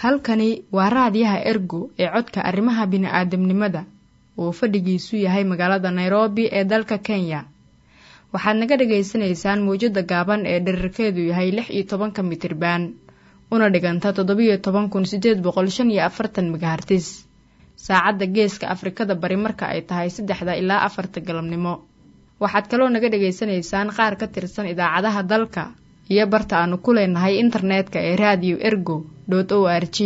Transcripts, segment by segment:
halkani waa raadiyaha ergo ee codka arrimaha bini'aadamnimada uu fadhigiisu yahay magaalada nairobi ee dalka kenya waxaad naga dhagaysanaysaan mawjadda gaaban ee dherarkeedu yahay lix iyo tobanka mitriban una dhiganta toddobiyo toban kun sideed boqol shan iyo afartan megahartis saacadda geeska afrikada bari marka ay tahay saddexda ilaa afarta galabnimo waxaad kaloo naga dhagaysanaysaan qaar ka tirsan idaacadaha dalka iyo barta aanu ku leenahay internetka ee radio ergo o r g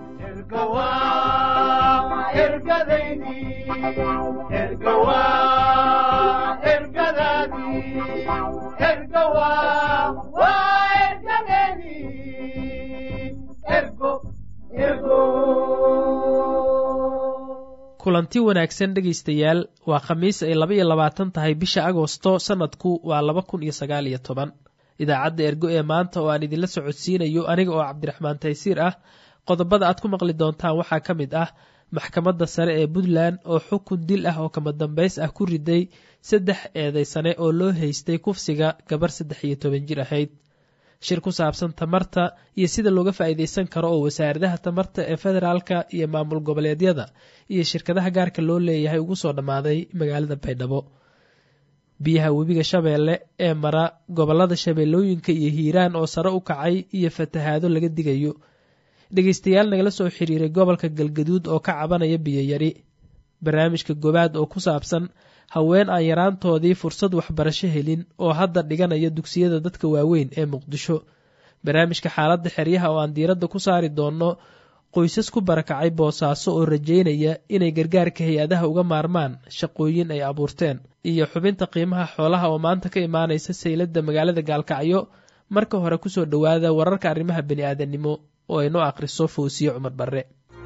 kulanti wanaagsan dhegaystayaal waa khamiis ay laba iyo labaatan tahay bisha agosto sanadku waa laba kun iyo sagaal iyo toban idaacadda ergo ee maanta oo aan idinla socodsiinayo aniga oo cabdiraxmaan taysiir ah qodobada aad ku maqli doontaan waxaa ka mid ah maxkamadda sare ee puntland oo xukun dil ah oo kama dambays ah ku riday saddex eedaysane oo loo haystay kufsiga gabar saddex iyo toban jir ahayd shir ku saabsan tamarta iyo sida looga faa'iidaysan karo oo wasaaradaha tamarta ee federaalka iyo maamul goboleedyada iyo shirkadaha gaarka loo leeyahay ugu soo dhammaaday magaalada baydhabo biyaha webiga shabeelle ee mara gobolada shabeellooyinka iyo hiiraan oo sare u kacay iyo fatahaado laga digayo dhegaystayaal nagala soo xiriiray gobolka galgaduud oo ka cabanaya biyoyari barnaamijka gobaad oo ku saabsan haween aan yaraantoodii fursad waxbarasho helin oo hadda dhiganaya dugsiyada dadka waaweyn ee muqdisho barnaamijka xaaladda xeryaha oo aan diiradda ku saari doonno qoysas ku barakacay boosaaso oo rajaynaya inay gargaarka hay-adaha uga maarmaan shaqooyin ay abuurteen iyo xubinta qiimaha xoolaha oo maanta ka imaanaysa sayladda magaalada gaalkacyo marka hore kusoo dhowaada wararka arrimaha bani'aadanimo oo ay noo akhriso fawsiye cumar barre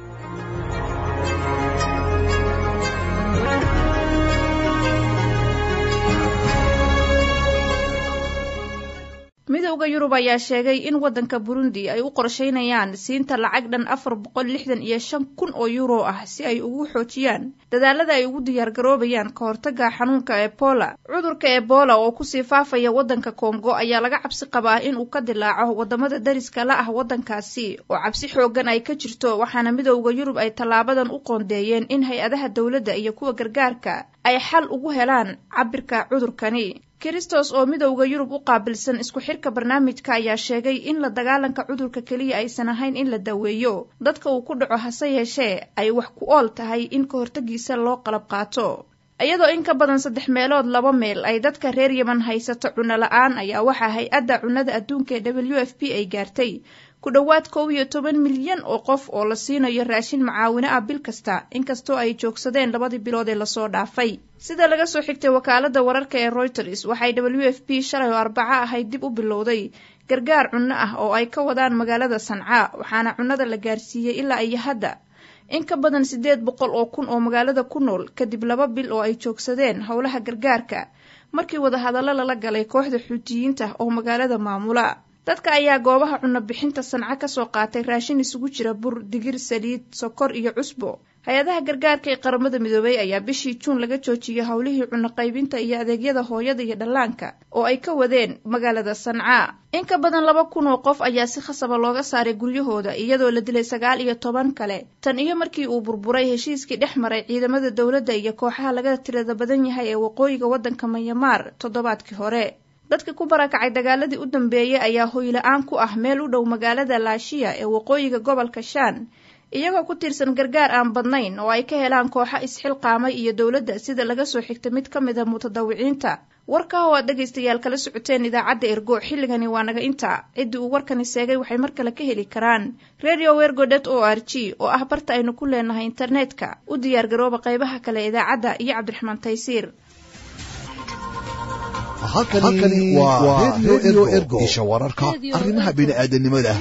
midowda yurub ayaa sheegay in waddanka burundi ay u qorsheynayaan siinta lacag dhan afar boqol lixdan iyo shan kun oo yuuro ah si ay ugu xoojiyaan dadaalada ay ugu diyaargaroobayaan ka hortaga xanuunka ebola cudurka ebola oo kusii faafaya waddanka kongo ayaa laga cabsi qabaa in uu ka dilaaco wadamada dariska la ah waddankaasi oo cabsi xoogan ay ka jirto waxaana midowda yurub ay tallaabadan u qoondeeyeen in hay-adaha dowladda iyo kuwa gargaarka ay xal ugu helaan cabirka cudurkani kristos oo midowda yurub u qaabilsan isku xirka barnaamijka ayaa sheegay in la dagaalanka cudurka keliya aysan ahayn in la daweeyo dadka uu ku dhaco hase yeeshee ay wax ku ool tahay in ka hortagiisa loo qalab qaato iyadoo in ka badan saddex meelood laba meel ay dadka reer yeman haysato cunno la-aan ayaa waxaa hay-adda cunnada adduunka ee w f p ay gaartay ku dhowaad kow iyo toban milyan oo qof oo la siinayo raashin macaawino ah bil kasta inkastoo ay joogsadeen labadii bilood ee lasoo dhaafay sida laga soo xigtay wakaalada wararka ee reuters waxay w f p shalay oo arbaco ahayd dib u bilowday gargaar cunno ah oo ay ka wadaan magaalada sancaa waxaana cunnada la gaarsiiyey ilaa iyo hadda in ka badan siddeed boqol oo kun oo magaalada ku nool kadib laba bil oo ay joogsadeen howlaha gargaarka markii wadahadallo lala galay kooxda xuutiyiinta oo magaalada maamula dadka ayaa goobaha cunno bixinta sanco kasoo qaatay raashin isugu jira bur digir saliid sokor iyo cusbo hay-adaha gargaarka ee qaramada midoobay ayaa bishii juun laga joojiyey howlihii cunno qaybinta iyo adeegyada hooyada iyo dhallaanka oo ay ka wadeen magaalada sancaa in ka badan laba kun oo qof ayaa si khasaba looga saaray guryahooda iyadoo la dilay sagaal iyo toban kale tan iyo markii uu burburay heshiiskii dhex maray ciidamada dowladda iyo kooxaha laga tirada badan yahay ee waqooyiga waddanka mayamaar toddobaadkii hore dadka ku barakacay dagaaladii u dambeeyey ayaa hoyla-aan ku ah meel u dhow magaalada laashiya ee waqooyiga gobolka shaan iyagoo ku tiirsan gargaar aan badnayn oo ay ka helaan kooxo isxilqaamay iyo dowladda sida laga soo xigtay mid ka mid a mutadawiciinta warkaa oo aad dhegaystayaal kala socoteen idaacadda ergo xilligani waa naga inta ciddii uu warkani seegay waxay mar kale ka heli karaan radio wergo det o r g oo ah barta aynu ku leenahay internetka u diyaargarooba qaybaha kale idaacadda iyo cabdiraxmaan taysiir halkani waa redio ergo isha wararka arrimaha bini'aadanimada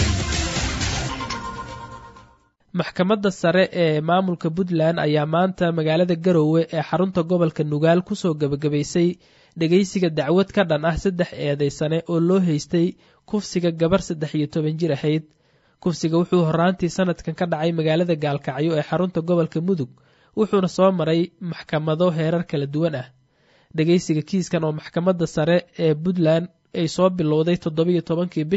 maxkamadda sare ee maamulka puntland ayaa maanta magaalada garowe ee xarunta gobolka nugaal kusoo gebagabaysay dhegaysiga dacwad ka dhan ah saddex eedaysane oo loo haystay kufsiga gabar saddex iyo toban jir ahayd kufsiga wuxuu horaantii sanadkan ka dhacay magaalada gaalkacyo ee xarunta gobolka mudug wuxuuna soo maray maxkamado heerar kala duwan ah dhegaysiga kiiskan oo maxkamadda sare ee puntland ay soo bilowday toddobiyo tobankii bishan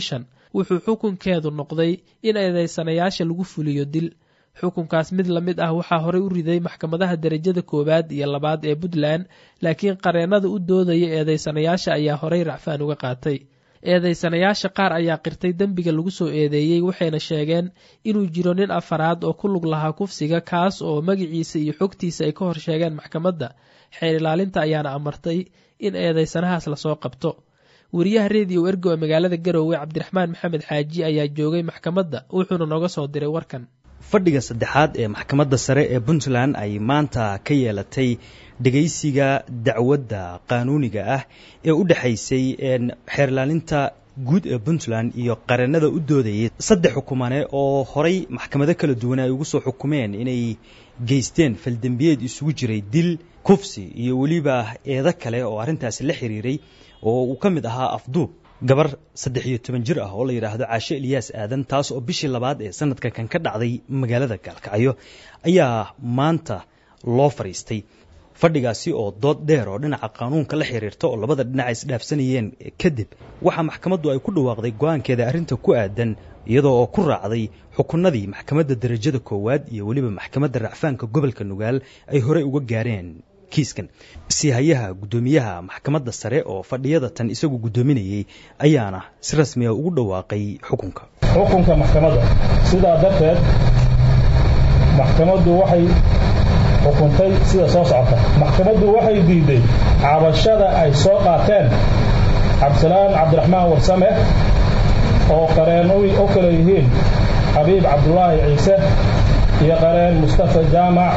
wuxuu xukunkeedu noqday in eedeysanayaasha lagu fuliyo dil xukunkaas mid la mid ah waxaa horey u riday maxkamadaha derajada koowaad iyo labaad ee puntland laakiin qareennada u doodaya eedeysanayaasha ayaa horey racfaan uga qaatay eedeysanayaasha qaar ayaa qirtay dembiga lagu soo eedeeyey waxayna sheegeen inuu jiro nin afaraad oo ku lug lahaa kufsiga kaas oo magaciisa iyo xogtiisa ay ka hor sheegeen maxkamadda xeer ilaalinta ayaana amartay in eedeysanahaas lasoo qabto wariyaha rediyo ergo ee magaalada garowe cabdiraxmaan maxamed xaaji ayaa joogay maxkamadda wuxuuna nooga soo diray warkan fadhiga saddexaad ee maxkamadda sare ee puntland ay maanta ka yeelatay dhegaysiga dacwadda qaanuuniga ah ee u dhexaysay xeerlaalinta guud ee puntland iyo qareennada u doodayay saddex xukumane oo horay maxkamado kala duwan ay ugu soo xukumeen inay geysteen faldembiyeed isugu jiray dil kufsi iyo weliba eedo kale oo arrintaasi la xiriiray oo uu ka mid ahaa afduub gabar saddex iyo toban jir ah oo la yidhaahdo caashe eliyaas aadan taas oo bishii labaad ee sanadka kan ka dhacday magaalada gaalkacyo ayaa maanta loo fadhiistay fadhigaasi oo dood dheer oo dhinaca qaanuunka la xiriirta oo labada dhinac isdhaafsanayeen kadib waxaa maxkamaddu ay ku dhawaaqday go-aankeeda arrinta ku aadan iyadoo oo ku raacday xukunadii maxkamadda derajada koowaad iyo weliba maxkamadda racfaanka gobolka nugaal ay horey uga gaareen kiiskan siihayaha guddoomiyaha maxkamadda sare oo fadhiyada tan isagu guddoominayey ayaana si rasmiga ugu dhawaaqay xukunka xukunka maxkamadda sidaa darteed maxkamaddu waxay xukuntay sida soo socota maxkamaddu waxay diiday cabashada ay soo qaateen cabdisalaan cabdiraxmaan warsame oo qareen u kala yihiin xabiib cabdulaahi ciise iyo qareen mustafa jaamac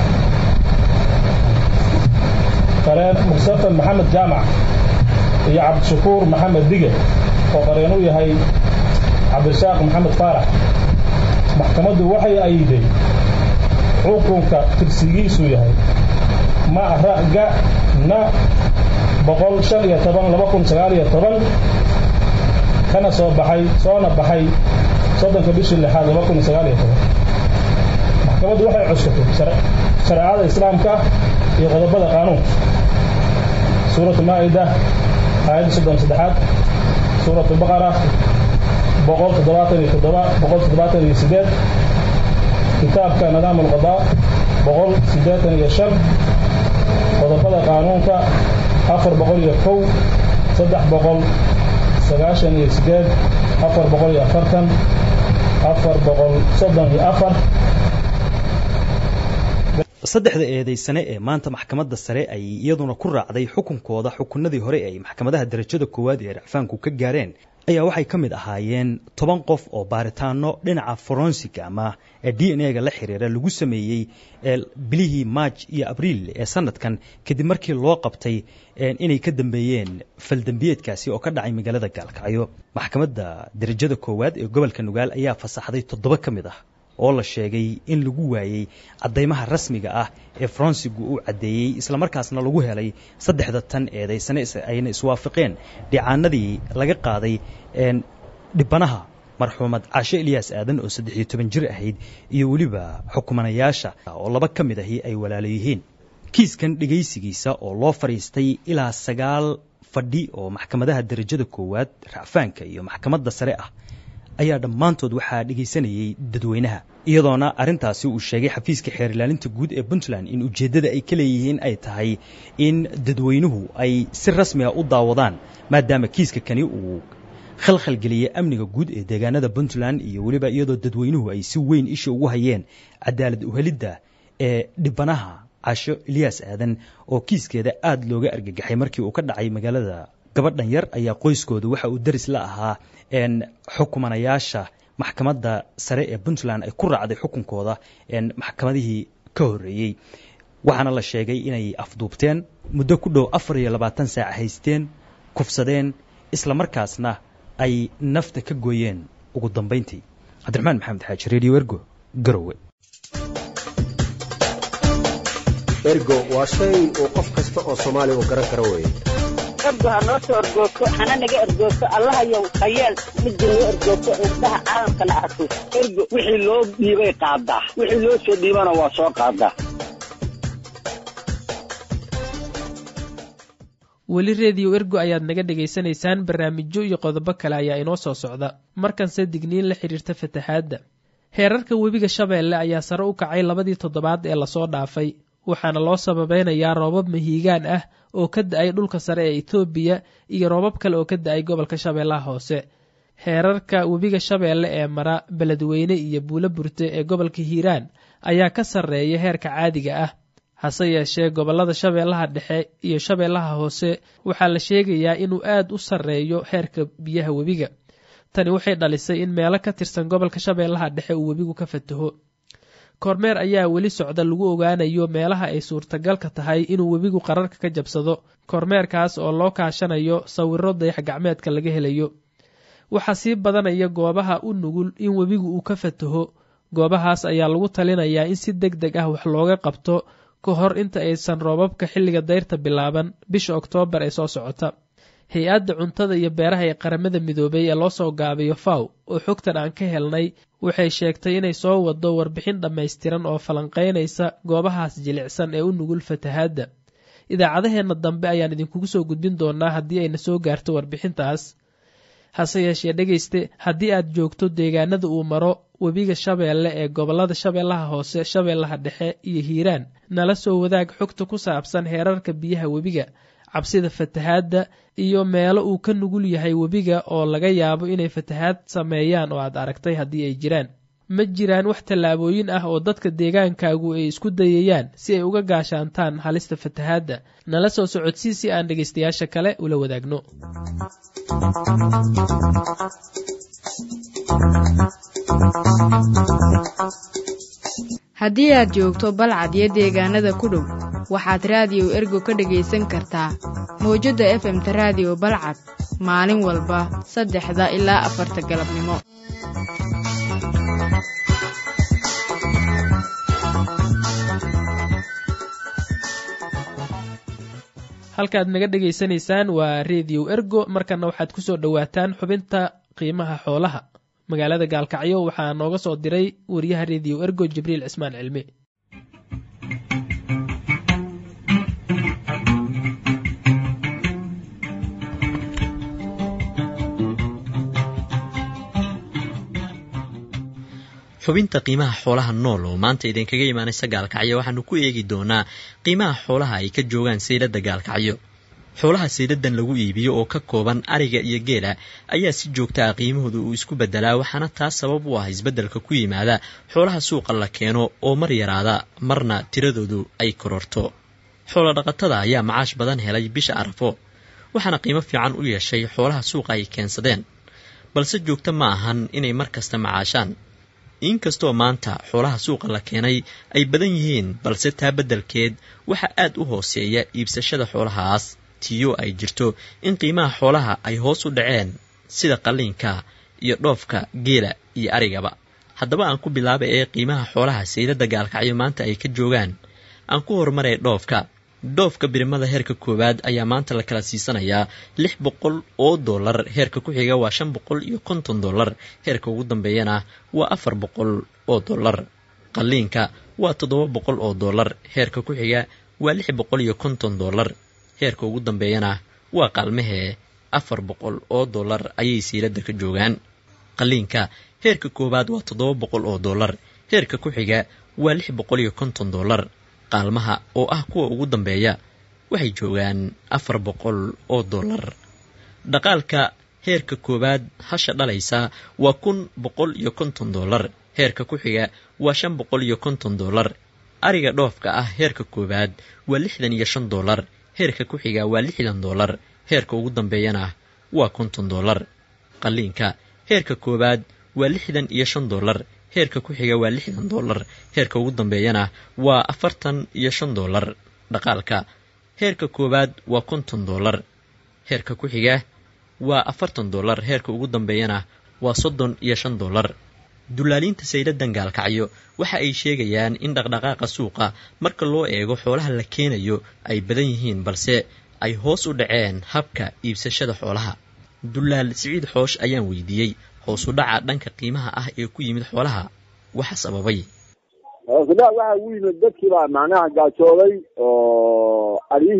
qareen mustafa maxamed jaamac iyo cabdishakuur maxamed dige oo qareen u yahay cabdirasaaq maxamed faarax maxkamaddu waxay ayiday xukunka tirsigiisu yahay ma'raga na boqol shan iyo toban laba kun sagaal iyo toban kana soo baxay soona baxay soddonka bishii lixaad laba kun sagaal iyo toban maxkamaddu waxay cuskatay shareecada islaamka iyo qodobada qaanuunka suuratu maa'ida aayadda soddon saddexaad suuratu baqara boqol toddobaatan iyo toddoba boqol toddobaatan iyo sideed kitaabka nidaam alqadaa boqol siddeetan iyo shan qodobada qaanuunka afar boqol iyo kow saddex boqol sagaashan iyo sideed afar boqol iyo afartan afar boqol soddon iyo afar saddexda eedaysane ee maanta maxkamadda sare ay iyaduna ku raacday xukunkooda xukunadii hore ay maxkamadaha derajada koowaad ee racfaanku ka gaareen ayaa waxay ka mid ahaayeen toban qof oo baaritaano dhinaca forensic ama d n a ga la xiriira lagu sameeyey bilihii maaj iyo abriil ee sanadkan kadib markii loo qabtay inay ka dambeeyeen faldembiyeedkaasi oo ka dhacay magaalada gaalkacyo maxkamadda derajada koowaad ee gobolka nugaal ayaa fasaxday toddoba ka mid ah oo la sheegay in lagu waayey caddaymaha rasmiga ah ee faransigu uu caddeeyey islamarkaasna lagu helay saddexda tan eedaysane ayna iswaafaqeen dhicaanadii laga qaaday dhibanaha marxuumad caashe eliyaas aadan oo saddex iyo toban jir ahayd iyo weliba xukumanayaasha oo laba ka mid ahi ay walaalo yihiin kiiskan dhegaysigiisa oo loo fadhiistay ilaa sagaal fadhi oo maxkamadaha derajada koowaad racfaanka iyo maxkamadda sare ah ayaa dhammaantood waxaa dhegaysanayey dadweynaha iyadoona arrintaasi uu sheegay xafiiska xeer ilaalinta guud ee puntland in ujeeddada ay ka leeyihiin ay tahay in dadweynuhu ay si rasmiga u daawadaan maadaama kiiska kani uu khalkhalgeliyey amniga guud ee deegaanada puntland iyo weliba iyadoo dadweynuhu ay si weyn isha ugu hayeen cadaalad uhelidda ee dhibanaha casho eliyaas aadan oo kiiskeeda aada looga argagaxay markii uu ka dhacay magaalada gabadhan yar ayaa qoyskooda waxa uu daris la ahaa xukumanayaasha maxkamadda sare ee puntland ay ku raacday xukunkooda maxkamadihii ka horreeyey waxaana la sheegay inay afduubteen muddo ku dhow afar iyo labaatan saac haysteen kufsadeen isla markaasna ay nafta ka gooyeen ugu dambayntii cabdiraxmaan maxamed xaaji redio ergo garowe ergo waa shay uu qof kasta oo soomaaliya uu garan karo weeye ergo ha noo soo ergoogto hana naga ergoogto allahayow hayeel midda noo ergoogto indhaha caalamkana arko ergo wixii loo dhiibay qaadaa wixii loo soo dhiibana waa soo qaadaa weli rediyo ergo ayaad naga dhegaysanaysaan barnaamijyo iyo qodobo kale ayaa inoo soo socda markanse digniin la xidhiirta fatahaadda heerarka webiga shabeelle ayaa sare u kacay labadii toddobaad ee lasoo dhaafay waxaana loo sababeynayaa roobab mahiigaan ah oo ka da-ay dhulka sare ee etoobiya iyo roobab kale oo ka da-ay gobolka shabeellaha hoose heerarka webiga shabeelle ee mara beledweyne iyo buulo burte ee gobolka hiiraan ayaa ka sarreeya heerka caadiga ah hase yeeshee gobollada shabeellaha dhexe iyo shabeellaha hoose waxaa la sheegayaa inuu aad u sarreeyo heerka biyaha webiga tani waxay dhalisay in meelo ka tirsan gobolka shabeellaha dhexe uu webigu ka fataho kormeer ayaa weli socda lagu ogaanayo meelaha ay suurtagalka tahay inuu webigu qararka ka jabsado kormeerkaas oo loo kaashanayo sawiro dayax gacmeedka laga helayo waxaa sii badanaya goobaha u nugul in webigu uu ka fataho goobahaas ayaa lagu talinayaa in si deg deg ah wax looga qabto ka hor inta aysan roobabka xilliga dayrta bilaaban bisha oktoobar ee soo socota hay-adda cuntada iyo beeraha ee qaramada midoobay ee loo soo gaabiyo faw oo xogtan aan ka helnay waxay sheegtay inay soo wado warbixin dhammaystiran oo falanqaynaysa goobahaas jilicsan ee u nugul fatahaadda idaacadaheenna dambe ayaan idinkugu soo gudbin doonaa haddii ayna soo gaarto warbixintaas hase yeeshee dhegayste haddii aad joogto deegaanada uu maro webiga shabeelle ee gobollada shabeellaha hoose shabeellaha dhexe iyo hiiraan nala soo wadaag xogta ku saabsan heerarka biyaha webiga cabsida fatahaadda iyo meelo uu ka nugul yahay webiga oo laga yaabo inay fatahaad sameeyaan oo aad aragtay haddii ay jiraan ma jiraan wax tallaabooyin ah oo dadka deegaankaagu ay isku dayayaan si ay uga gaashaantaan halista fatahaadda nala soo socodsii si aan dhegaystayaasha kale ula wadaagno haddii aad joogto balcad iyo deegaanada ku dhow waxaad raadiyo ergo ka dhegaysan kartaa mawjadda efemta raadiyo balcad maalin walba saddexda ilaa afarta galabnimo halkaaad naga dhegaysanaysaan waa rediyo ergo markana waxaad ku soo dhowaataan xubinta qiimaha xoolaha magaalada gaalkacyo waxaa nooga soo diray wariyaha rediyo ergo jibriil cismaan cilmi xubinta qiimaha xoolaha nool oo maanta idinkaga imaanaysa gaalkacyo waxaanu ku eegi doonaa qiimaha xoolaha ay ka joogaan sayladda gaalkacyo xoolaha sayladan lagu iibiyo oo ka kooban ariga iyo geela ayaa si joogta ah qiimahooda uu isku beddelaa waxaana taas sabab u ah isbeddelka ku yimaada xoolaha suuqa la keeno oo mar yaraada marna tiradoodu ay kororto xoolo dhaqatada ayaa macaash badan helay bisha arafo waxaana qiimo fiican u yeeshay xoolaha suuqa ay keensadeen balse joogto ma ahan inay mar kasta macaashaan inkastoo maanta xoolaha suuqa la keenay ay badan yihiin balse taa beddelkeed waxaa aad u hooseeya iibsashada xoolahaas tiyo ay jirto in qiimaha xoolaha ay hoos u dhaceen sida qalliinka iyo dhoofka geela iyo arigaba haddaba aan ku bilaaba ee qiimaha xoolaha sayladda gaalkacyo maanta ay ka joogaan aan ku horumaray dhoofka dhoofka birimada heerka koowaad ayaa maanta la kala siisanayaa lix boqol oo dollar heerka ku xiga waa shan boqol iyo konton dollar heerka ugu dambeeyana waa afar boqol oo dollar qalliinka waa toddoba boqol oo dollar heerka ku xiga waa lix boqol iyo konton dollar heerka ugu dambeeyana waa qaalmahee afar boqol oo dollar ayay siiladda ka joogaan qalliinka heerka koowaad waa toddoba boqol oo dollar heerka ku xiga waa lix boqol iyo konton dollar qaalmaha oo ah kuwa ugu dambeeya waxay joogaan afar boqol oo dollar dhaqaalka heerka koowaad hasha dhalaysa waa kun boqol iyo konton dollar heerka ku xiga waa shan boqol iyo konton dollar ariga dhoofka ah heerka koowaad waa lixdan iyo shan dollar heerka ku xiga waa lixdan dollar heerka ugu dambeeyana waa konton dollar qalliinka heerka koowaad waa lixdan iyo shan dollar heerka ku xiga waa lixdan dollar heerka ugu dambeeyana waa afartan iyo shan dollar dhaqaalka heerka koowaad waa konton dollar heerka ku xiga waa afartan dollar heerka ugu dambeeyana waa soddon iyo shan dollar dullaaliinta sayladan gaalkacyo waxa ay sheegayaan in dhaqdhaqaaqa suuqa marka loo eego xoolaha la keenayo ay badan yihiin balse ay hoos u dhaceen habka iibsashada xoolaha dullaal siciid xoosh ayaan weydiiyey hoosu dhaca dhanka qiimaha ah ee ku yimid xoolaha waxa sababay hoosudhac waxa ugu yimid dadkii baa macnaha gaajooday oo aryihii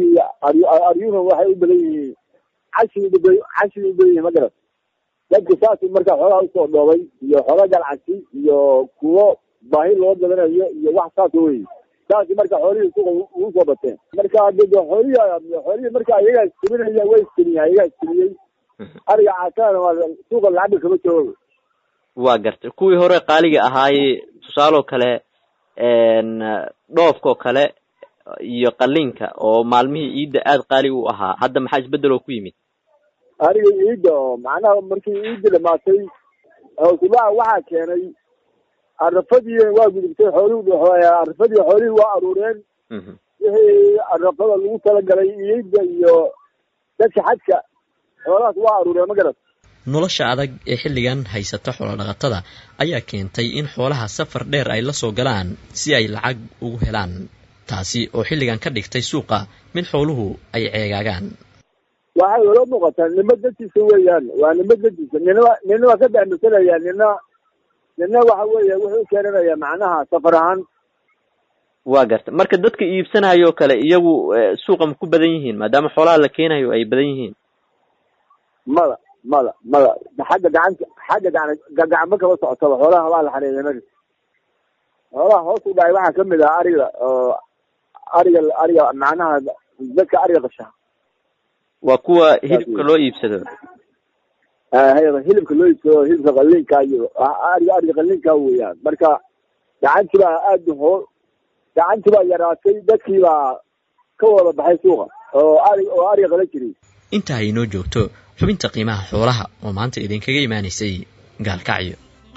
aryu aryuhuna waxay u badan yihiin cashii uba cashii u badan yihiin ma garat dadku saasi marka xoolaha usoo dhoobay iyo xoola galcasi iyo kuwo baahi loo gadanayo iyo wax saas wey saasi marka xoolihii suuqa ugu soo bateen marka de xoolihii xoolihii marka iyagaa iskabinaya way iskabiyeen iyagaa iskabiyey ariga caasana waa suuqa lacagba kama joogo waa gartay kuwii hore qaaliga ahaayey tusaaloo kale dhoofkao kale iyo qalinka oo maalmihii iidda aada qaali u ahaa hadda maxaa isbedel oo ku yimid ariga iidda oo macnaha markii iidda dhamaatay hawsulaha waxaa keenay arafadii waa gudubtay xooluhu arafadii xoolihii waa aruureen wixii arafada lagu talagalay iidda iyo dadka xadka xoolahaas waa aruureen ma garat nolosha adag ee xilligan haysata xoolodhaqatada ayaa keentay in xoolaha safar dheer ay la soo galaan si ay lacag ugu helaan taasi oo xilligan ka dhigtay suuqa mid xooluhu ay ceegaagaan waxay ula muuqataa nima dadkiisa weeyaan waa nima dadkiisa nina nina waa ka dahmasanaya nina nina waxa weeye wuxuu keenanaya macnaha safar ahaan waa garta marka dadka iibsanayo o kale iyagu suuqa ma ku badan yihiin maadaama xoolaha la keenayo ay badan yihiin mada mada mada xagga gacanta xagga gacan gacmo kama socotaba xoolaha waa la xareeya mari xoolaha hoos u dhacay waxaa kamid ah ariga oo ariga ariga macnaha dadka ariga qasha waa kuwa hilibka loo iibsado hilibka loo iibsado hilibka qalinka iyo ariga ariga qalinka weeyaan marka gacantii baa aada hoo gacantii baa yaraatay dadkii baa ka wada baxay suuqa oo ari oo ariga qalan jiray intaa ay inoo joogto xubinta qiimaha xoolaha oo maanta idinkaga imaanaysay gaalkacyo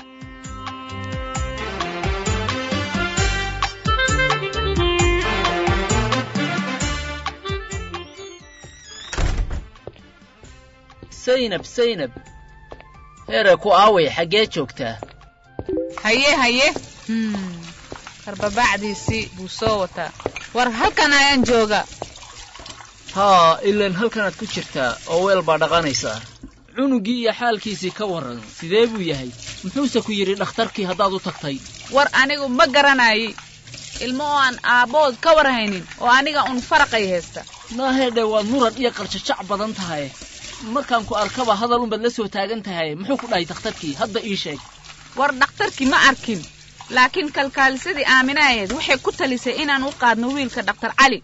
saynab saynab heere ku aaway xaggee joogtaa haye haye karbabacdiisii buu soo wataa war halkan ayaan jooga haa ilaan halkanaad ku jirtaa oo weel baa dhaqanaysaa cunugii iyo xaalkiisii ka warran sidee buu yahay muxuuse ku yidhi dhakhtarkii haddaad u tagtay war anigu ma garanayi ilmo oo aan aabbood ka war haynin oo aniga un faraqay haysta naahedhe waad muran iyo qarjajac badan tahay markaan ku arkaba hadal unbaad la soo taagan tahay muxuu ku dhahay dakhtarkii hadda ii sheeg war dhakhtarkii ma arkin laakiin kalkaalisadii aaminaayeed waxay ku talisay inaan u qaadno wiilka dhakhtar cali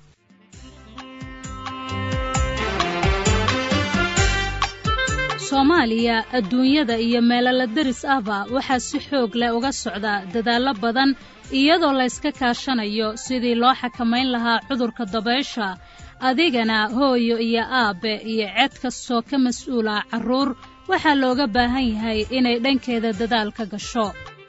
soomaaliya adduunyada iyo meelala deris ahba waxaa si xoog leh uga socda dadaallo badan iyadoo layska kaashanayo sidii loo xakamayn lahaa cudurka dabaysha adigana hooyo iyo aabbe iyo ced kastoo ka mas-uula carruur waxaa looga baahan yahay inay dhankeeda dadaal ka gasho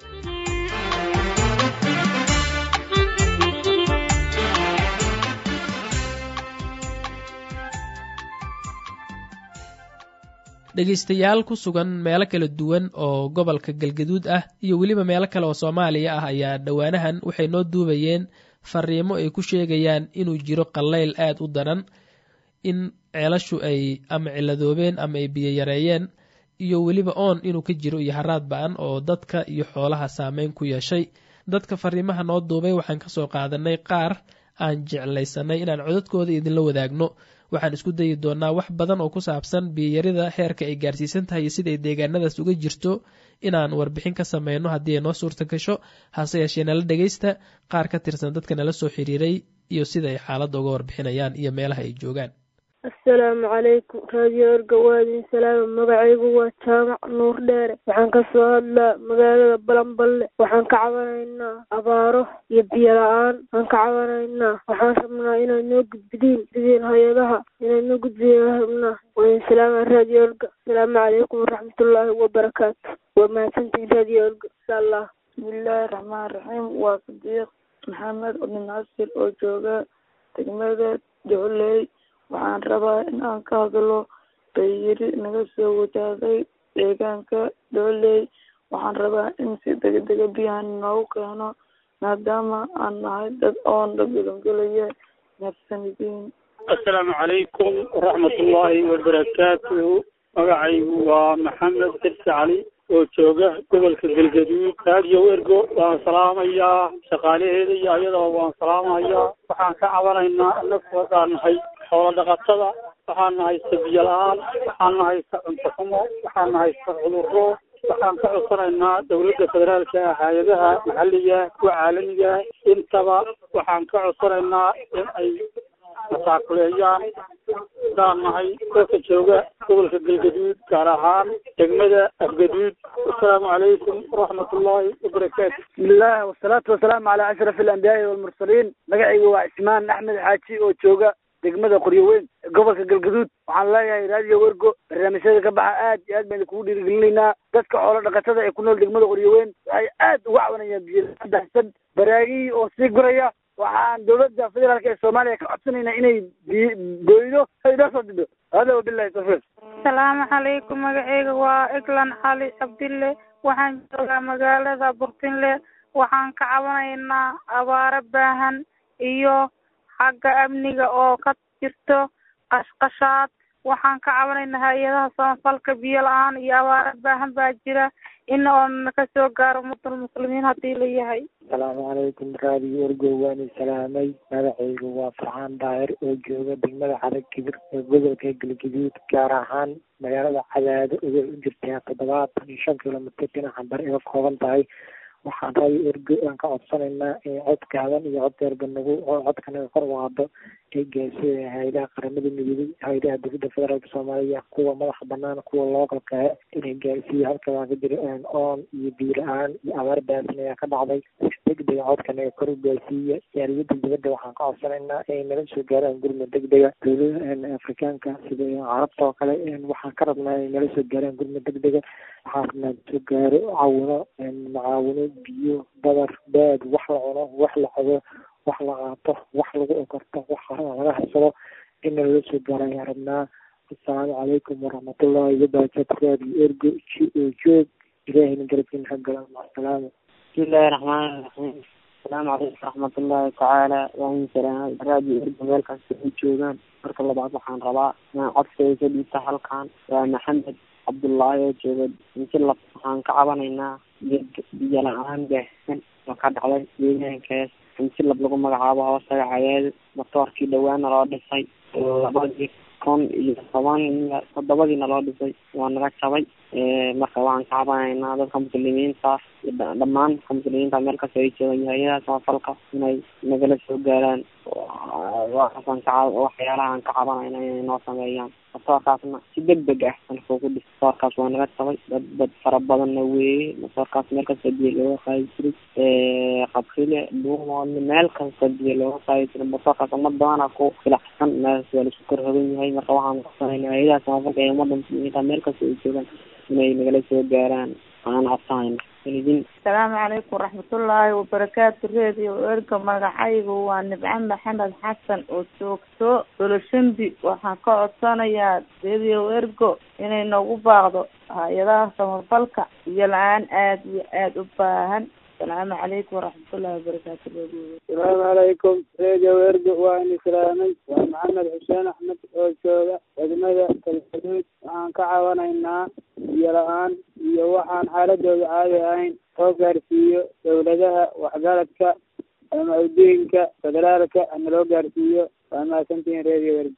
dhegaystayaal ku sugan meelo kala duwan oo gobolka galgaduud ah iyo weliba meelo kale oo soomaaliya ah ayaa dhowaanahan waxay noo duubayeen fariimo ay ku sheegayaan inuu jiro qallayl aad u daran in ceelashu ay ama ciladoobeen ama ay biyo yareeyeen iyo weliba oon inuu ka jiro iyo haraad ba-an oo dadka iyo xoolaha saameyn ku yeeshay dadka fariimaha noo duubay waxaan kasoo qaadanay qaar aan jeclaysanay inaan codadkooda idinla wadaagno waxaan isku dayi doonaa wax badan oo ku saabsan biyarida heerka ay gaarsiisan tahay iyo sida ay deegaanadaas uga jirto inaan warbixin ka sameyno haddii ay noo suurta gasho hase yeeshee nala dhegaysta qaar ka tirsan dadka nala soo xiriiray iyo sida ay xaaladda uga warbixinayaan iyo meelaha ay joogaan assalaamu calaykum raadiyo erga waadin salaama magacaygu waa jaamac nuur dheere waxaan kasoo hadlaa magaalada balanballe waxaan ka cabanaynaa abaaro iyo biyo la-aan waan ka cabanaynaa waxaan rabnaa inaad noo gudbidiin sidiin hay-adaha inaad noo gudbidiin rabnaa waadin salaama raadiyo erga asalaamu calaykum waraxmatullaahi wabarakaatu waa mahadsantihin raadiyo erga insha allah bismillaahi raxmaan raxiim waa sadiiq maxamed ibn nasir oo jooga degmada jocley waxaan rabaa in aan ka hadlo bayiri naga soo wajahday deegaanka dhooley waxaan rabaa in si degdega biyahan noogu keeno maadaama aan nahay dad oon dhabilangelaya nafsanidiin assalaamu calaykum waraxmatullaahi wabarakaatuhu magacaygu waa maxamed xirsi cali oo jooga gobolka galgaduud raadiyo ergo waan salaamayaa shaqaalaheeda iyo ayadoo waan salaamayaa waxaan ka cabanaynaa anagu haddaan nahay xoolo dhaqatada waxaana haysta biyo la-aan waxaana haysta cunto xumo waxaana haysta cudurro waxaan ka codsanaynaa dawladda federaalka ah hay-adaha maxalliga kuwa caalamiga intaba waxaan ka codsanaynaa in ay masaakuleeyaan daan nahay dadka jooga gobolka galgaduud gaar ahaan degmada afgaduud wasalaamu calaykum waraxmat ullaahi wabarakaatu bismillaah wasalaatu wasalaamu calaa ashraf alambiyaai walmursaliin magacayga waa cismaan axmed xaaji oo jooga degmada qoryoweyn gobolka galgaduud waxaan leeyahay raadiyo wergo barnaamijyada ka baxa aad iyo aad baynu kugu dhiirigelinaynaa dadka xoolo dhaqatada ee ku nool degmada qoryoweyn waxay aad uga cawanayaan biyodaahsan baraagihii oo sii guraya waxaan dawladda federaalk ee soomaaliya ka codsanaynaa inay goydo inoo soo dido hada wabilahi tawfiiq asalaamu calaykum magaceyga waa eglan cali cabdille waxaan joogaa magaalada burtinle waxaan ka cabanaynaa abaaro baahan iyo xagga amniga oo ka jirto qashqashaad waxaan ka cabanaynaa hay-adaha samafalka biyo la-aan iyo abaaro baahan baa jira in oona kasoo gaaro muddal muslimiin haddii la yahay asalaamu calaykum raadiyo ergo waani salaamay magacaygu waa farxaan daahir oo jooga degmada cadag kibir ee gobolka galgaduud gaar ahaan magaalada cadaado oday u jirtaa toddobaatan iyo shan kilomitr dhinaca bari iga kooban tahay waxaan raadiyo ergo aan ka codsanaynaa in codkaadan iyo coddeerba nagu codkanaga kor waado ay gaarsiiya hay-adaha qaramada midoobay hay-adaha dowladda federaalka soomaaliya kuwa madaxa banaan kuwa lookalka inay gaarsiiya halka waa ka jira oon iyo biyo la-aan iyo abaar baasan ayaa ka dhacday degdega codkanaga kor u gaarsiiya jaaliyada dibadda waxaan ka codsanaynaa inay nala soo gaaraan gurmud degdega dowladaha afrikaanka sida carabta oo kale waxaan ka rabnaa inay nala soo gaaraan gurmud degdega waxaan rabnaa soo gaaro caawino macaawino biyo badar baad wax la cuno wax la cabo wax la qaato wax lagu okorto wax laga harsado in nalala soo gaaro ayaan rabnaa asalaamu calaykum waraxmatullahi wabarakatu raadiyo ergo ji oo joog ilaahayna garabkiina ka gala macasalaama bismillahi raxmaani raxiim asalaamu calaykum waraxmatullahi tacaala waan salaamay raadiyo ergo meel kasta ay joogaan marka labaad waxaan rabaa inaan codkayga ka dhiibta halkan waa maxamed cabdullaahi oo jooga insilab waxaan ka cabanaynaa biyo la-aan baahsan oo ka dhacday deegaankaas insilab lagu magacaabo hoosaga cayaado matoorkii dhawaana loo dhisay labadii kun iyo toban toddobadiina loo dhisay waa naga jabay marka waxaan ka cabanaynaa dadka muslimiinta dhammaan dadka muslimiinta meel kasta ay joogan hay-adaha samafalka inay nagala soo gaaraan waxaasan ka waxyaalaha aan ka cabanayna inay noo sameeyaan matoorkaasna si deg deg ah anka ku dhis matoorkaas waa naga jabay dad dad fara badanna weeye matoorkaas meel kasta biyo looga qaadi jiray qabrile dhuumoodna meel kasta biyo looga qaadi jiray matoorkaas umad badana ku filacsan meelkaas waa laisku korhogan yahay marka waxaan codsanayna hay-adaha samafalka ee ummadda muslimiinta meel kasta ay joogaan inay nagala soo gaaraan aan codsanayna asalaamu calaykum waraxmatullaahi wabarakaatu reediyo erga magacaygu waa nibco maxamed xasan oo joogto doloshambi waxaan ka codsanayaa reediyo ergo inay noogu baaqdo hay-adaha samafalka iyo la-aan aada iyo aada u baahan asalaamu calaykum waraxmatullahi wabarakaatu reediyo asalaamu calaykum reediyo ergo waa ini salaamay waa maxamed xuseen axmed oo jooga degmada galgaduud waxaan ka cabanaynaa biyo la-aan iyo waxaan xaaladooda caadi ahayn soo gaarsiiyo dowladaha waxgaradka ama udooyinka federaalka ana loo gaarsiiyo waa mahadsantihiin reediyo ergo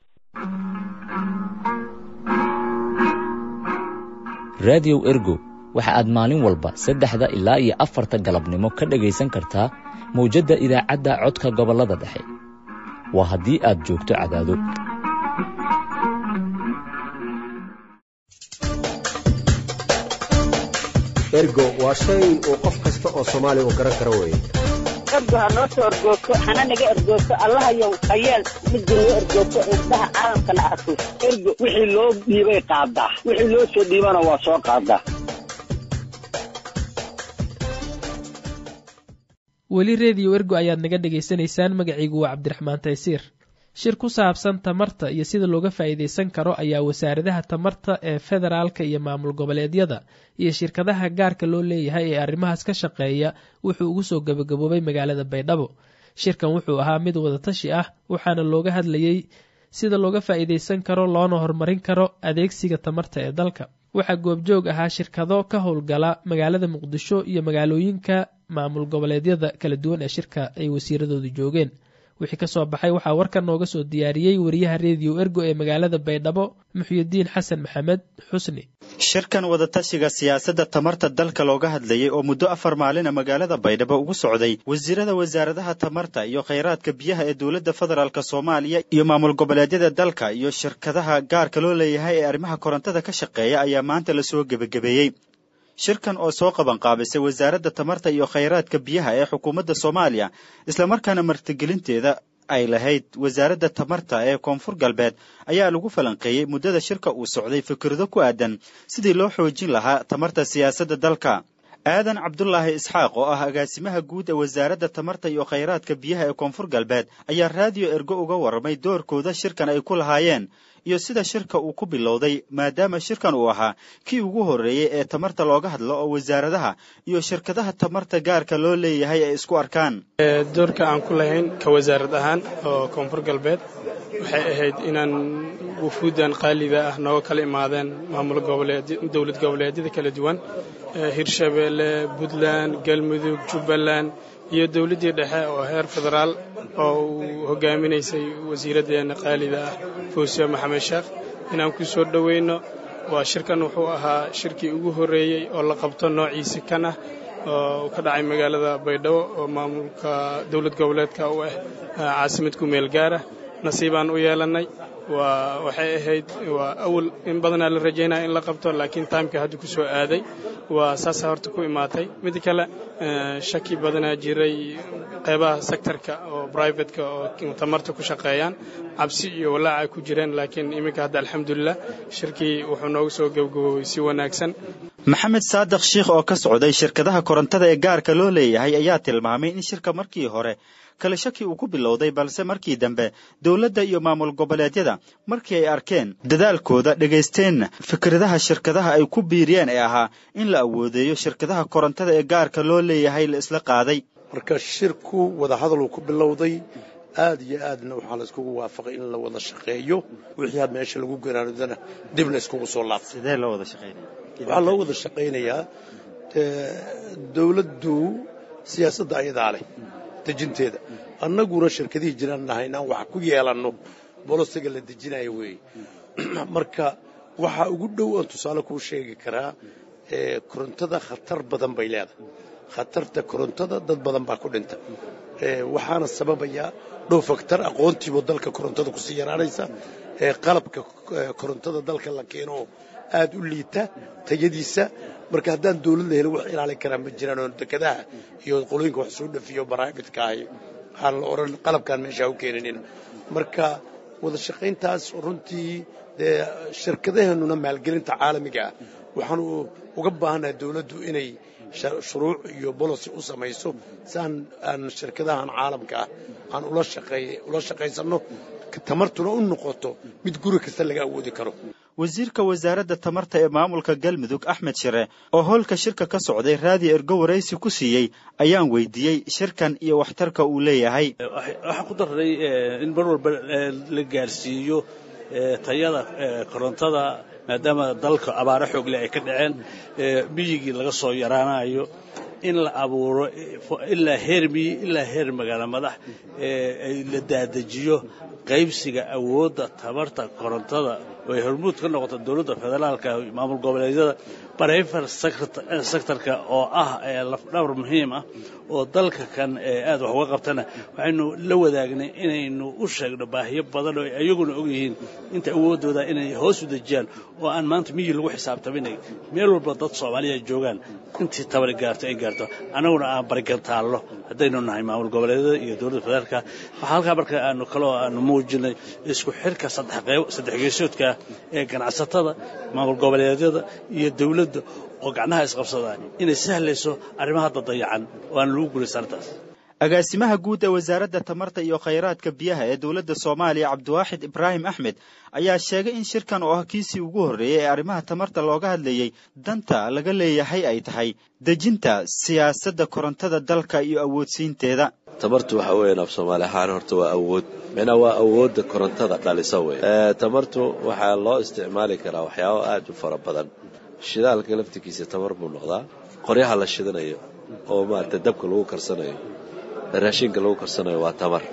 raadiyow ergo waxa aad maalin walba saddexda ilaa iyo afarta galabnimo ka dhegaysan kartaa mawjadda idaacadda codka gobollada dhexe waa haddii aad joogto cadaado ergo waa shay uu qof kasta oo soomaaliya uu garan karo weeye ergo ha noo soo ergoogto hana naga ergoogto allahayow hayeel midda noo ergoogto indhaha caalamkana arko ergo wixii loo dhiibay qaadaa wixii loo soo dhiibana waa soo qaadaa weli reediyo ergo ayaad naga dhegaysanaysaan magacaygu waa cabdiraxmaan taysiir shir ku saabsan tamarta iyo sida looga faa'iidaysan karo ayaa wasaaradaha tamarta ee federaalka iyo maamul goboleedyada iyo shirkadaha gaarka loo leeyahay ee arrimahaas ka shaqeeya wuxuu ugu soo gabagaboobay magaalada baydhabo shirkan wuxuu ahaa mid wadatashi ah waxaana looga hadlayey sida looga faa'iidaysan karo loona horumarin karo adeegsiga tamarta ee dalka waxaa goobjoog ahaa shirkado ka howlgala magaalada muqdisho iyo magaalooyinka maamul goboleedyada kala duwan ee shirka ay wasiiradoodu joogeen wixii ka soo baxay waxaa warkan nooga soo diyaariyey wariyaha rediyo ergo ee magaalada baydhabo muxyidiin xasan maxamed xusni shirkan wadatashiga siyaasadda tamarta dalka looga hadlayay oo muddo afar maalina magaalada baydhabo ugu socday wasiirada wasaaradaha tamarta iyo khayraadka biyaha ee dowladda federaalk soomaaliya iyo maamul goboleedyada dalka iyo shirkadaha gaarka loo leeyahay ee arrimaha korontada ka shaqeeya ayaa maanta lasoo gebagabeeyey shirkan oo soo qabanqaabisay wasaaradda tamarta iyo khayraadka biyaha ee xukuumadda soomaaliya islamarkaana martigelinteeda ay lahayd wasaaradda tamarta ee koonfur galbeed ayaa lagu falanqeeyey muddada shirka uu socday fikrado ku aadan sidii loo xoojin lahaa tamarta siyaasadda dalka aadan cabdulaahi isxaaq oo ah agaasimaha guud ee wasaaradda tamarta iyo khayraadka biyaha ee koonfur galbeed ayaa raadiyo ergo uga warramay doorkooda shirkan ay ku lahaayeen iyo sida shirka uu ku bilowday maadaama shirkan uu ahaa kii ugu horreeyey ee tamarta looga hadlo oo wasaaradaha iyo shirkadaha tamarta gaarka loo leeyahay ay isku arkaan doorka aan ku lahayn ka wasaarad ahaan oo koonfur galbeed waxay ahayd inaan wufuuddan qaaliga ah nooga kala imaadeen maamul goboleed dowlad goboleedyada kala duwan hirshabeelle puntland galmudug jubbaland iyo dowladdii dhexe oo heer federaal oo uu hogaaminaysay wasiiraddeena qaalida ah fuusiyo maxamed sheekh inaan ku soo dhowayno waa shirkan wuxuu ahaa shirkii ugu horreeyey oo la qabto noociisi kan ah oo ka dhacay magaalada baydhabo oo maamulka dowlad goboleedka u ah caasimad ku meel gaara nasiibaan u yeelannay waa waxay ahayd waa awal in badanaa la rajaynaya in la qabto laakiin taimka hadda ku soo aaday waa saasa horta ku imaatay mid kale shaki badanaa jiray qeybaha sektorka oo brivatka oo tamarta ku shaqeeyaan cabsi iyo walaaca ay ku jireen laakiin iminka hadda alxamdulilah shirkii wuxuu noogu soo gebgaboobay si wanaagsan maxamed saadiq shiikh oo ka socday shirkadaha korontada ee gaarka loo leeyahay ayaa tilmaamay in shirka markii hore kale shaki uu ku bilowday balse markii dambe dowladda iyo maamul goboleedyada markii ay arkeen dadaalkooda dhagaysteenna fikradaha shirkadaha ay ku biiriyeen ee ahaa in la awoodeeyo shirkadaha korontada ee gaarka loo leeyahay la isla qaaday marka shirku wadahadaluu ku bilowday aad iyo aadna waxaa la iskugu waafaqay in la wada shaqeeyo wixii had meesha lagu garaanudana dib la iskugu soo laabtay sidee loo wada shaqeynaya waxaa loo wada shaqaynayaa dowladdu siyaasadda ayadaa leh dejinteeda annaguna shirkadihii jiraan nahay inaan wax ku yeelanno bolosiga la dejinayo weeye marka waxaa ugu dhow aan tusaale kuu sheegi karaa korontada khatar badan bay leedahay khatarta korontada dad badan baa ku dhinta waxaana sababaya dhow faktar aqoontiibo dalka korontada kusii yaraanaysa qalabka korontada dalka la keeno aad u liita tayadiisa marka haddaan dawlad la helin wax ilaalin karaa ma jiraan oo dekadaha iyo qolooyinka wax soo dhafiyo baraaibidka ahi waxaan la odhan qalabkaan meeshaa u keeninin marka wada shaqayntaas runtii dee shirkadaheennuna maalgelinta caalamiga ah waxaanu uga baahannahay dawladdu inay shuruuc iyo bolosi u samayso si aan aan shirkadahan caalamka ah aan ula shaqaysanno tamartuna u noqoto mid guri kasta laga awoodi karo wasiirka wasaaradda tamarta ee maamulka galmudug axmed shire oo howlka shirka ka socday raadiyo ergo waraysi ku siiyey ayaan weydiiyey shirkan iyo waxtarka uu leeyahay waxaan ku darray in mar walba la gaarsiiyo tayada korontada maadaama dalka abaaro xoogle ay ka dhaceen miyigii laga soo yaraanayo in la abuuro ilaa heer miyi ilaa heer magaalo madax la daadajiyo qaybsiga awoodda tamarta korontada oo ay hormuud ka noqoto dowladda federaalka maamul goboleedyada barayfar sektorka oo ah lafdhabar muhiim ah oo dalka kan aad wax uga qabtana waxaynu la wadaagnay inaynu u sheegno baahiyo badan oo ayaguna og yihiin inta awooddooda inay hoos u dejiyaan oo aan maanta miyi lagu xisaabtaminay meel walba dad soomaaliya joogaan intii tabari gaarto ay gaarto annaguna aan barigantaallo haddaynu nahay maamul goboleedyada iyo dowladda federaalka waxaa halkaa marka aanu kaloo aanu muujinay isku xirka saddex geesoodka ee ganacsatada maamul goboleedyada iyo dowladda oo gacnaha isqabsada inay sahlayso arrimaha hadda dayacan oo aan lagu guulaysan arrintaas agaasimaha guud ee wasaaradda tamarta iyo khayraadka biyaha ee dowladda soomaaliya cabdiwaaxid ibraahim axmed ayaa sheegay in shirkan oo ah kiisii ugu horreeyey ee arrimaha tamarta looga hadlayey danta laga leeyahay ay tahay dejinta siyaasadda korontada dalka iyo awoodsiinteeda tamartu waxa weeyaan af soomaali ahaan horta waa awood micnaa waa awoodda korontada dhalisa wey tamartu waxaa loo isticmaali karaa waxyaabo aad u fara badan shidaalka laftigiisa tamar buu noqdaa qoryaha la shidanayo oo maarata dabka lagu karsanayo raashinka lagu karsanayo waa tamar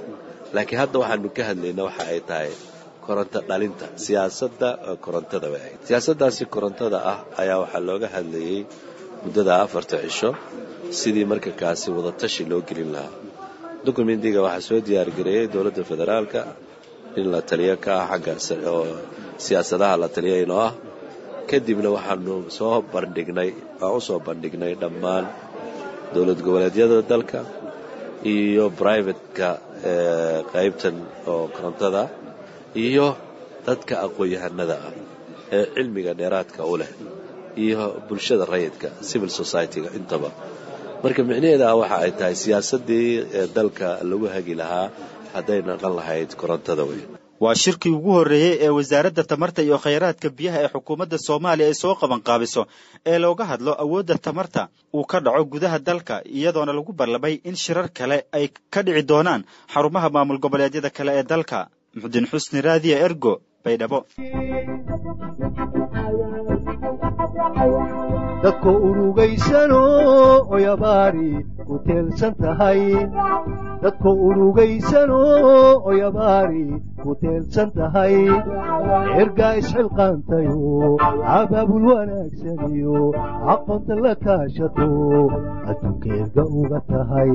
laakiin hadda waxaanu ka hadlayna waxa ay tahay koronto dhalinta siyaasadda korontada way ahayd siyaasaddaasi korontada ah ayaa waxaa looga hadlayey muddada afarta cisho sidii marka kaasi wadatashi loo gelin lahaa dokumentiga waxaa soo diyaargareeyey dowladda federaalka in la taliyo ka ah xagga oo siyaasadaha la taliya inoo ah kadibna waxaanu soo bandhignay waan u soo bandhignay dhammaan dowlad goboleedyada dalka iyo brivatka qaybtan oo korontada iyo dadka aqoon-yahanada ah ee cilmiga dheeraadka u leh iyo bulshada rayidka civil society-ga intaba marka micnaheeda ah waxa ay tahay siyaasaddii dalka lagu hagi lahaa hadday naqan lahayd korontada wey waa shirkii ugu horreeyey ee wasaaradda tamarta iyo khayraadka biyaha ee xukuumadda soomaaliya ay soo qabanqaabiso ee looga hadlo awoodda tamarta uu ka dhaco gudaha dalka iyadoona lagu ballamay in shirar kale ay ka dhici doonaan xarumaha maamul goboleedyada kale ee dalka muxudiin xusni raadiya ergo baydhabo dadku urugaysano oyabaari ku teelsan tahay dadku urugaysano oyabaari ku teelsan tahay ergaa isxilqaantayo abaabul wanaagsaniyo aqoonta la kaashato adduunka erga uga tahay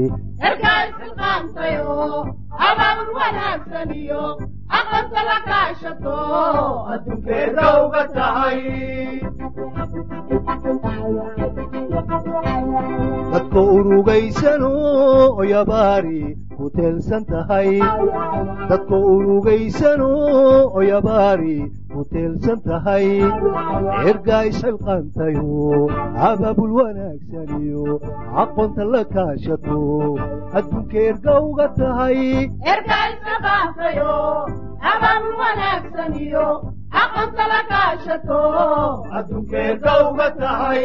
dadku urugaysano oyabaari ku teelsan tahay dadku urugaysano oyabaari ku teelsan tahay ergaa isxilqaantayo abaabul wanaagsaniyo aqoonta la kaashato adduunka erga uga tahay adduunka erga uga tahay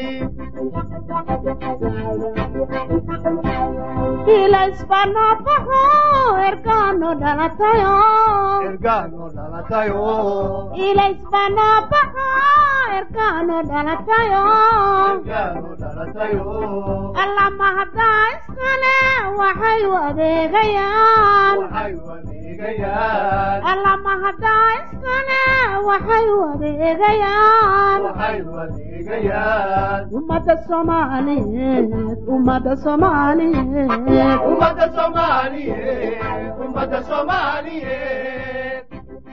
ilaisbanabaho ergaano dhalatayo ergaano dhalatayo ilaisbanabaho ergaano dhalatayo ergaano dhalatayo allama haddaa iskale waxay u adeegayaan waxay u adeegayaan allama haddaa iskale waxay u adeegayaan waxay u adeegayaan ummada soomaaliyeed ummada soomaaliyeed ummada soomaaliyeed ummada soomaaliyeed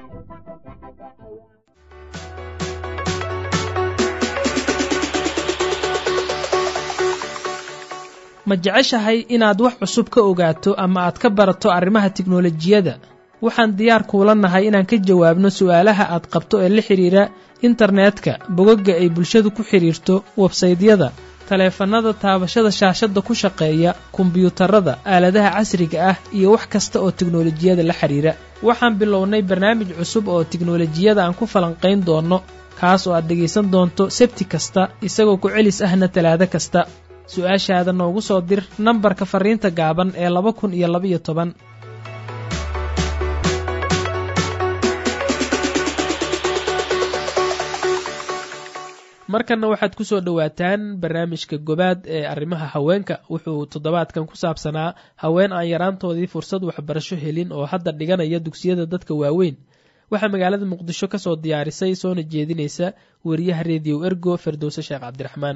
ma jeceshahay inaad wax cusub ka ogaato ama aad ka barato arrimaha tiknolojiyadda waxaan diyaar kuula nahay inaan ka jawaabno su'aalaha aad qabto ee la xidhiira internetka bogagga ay bulshadu ku xidhiirto websaydyada taleefannada taabashada shaashadda ku shaqeeya kombiyuutarada aaladaha casriga ah iyo wax kasta oo tiknolojiyada la xidhiira waxaan bilownay barnaamij cusub oo tiknolojiyada aan ku falanqayn doonno kaas oo aad dhegaysan doonto sebti kasta isagoo ku celis ahna talaado kasta su-aashaada noogu soo dir nambarka fariinta gaaban ee laba kun iyo labaiyo toban markanna waxaad ku soo dhowaataan barnaamijka gobaad ee arrimaha haweenka wuxuu toddobaadkan ku saabsanaa haween aan yaraantoodii fursad waxbarasho helin oo hadda dhiganaya dugsiyada dadka waaweyn waxaa magaalada muqdisho ka soo diyaarisay soona jeedinaysa wariyaha rediyo ergo ferdowse sheekh cabdiraxmaan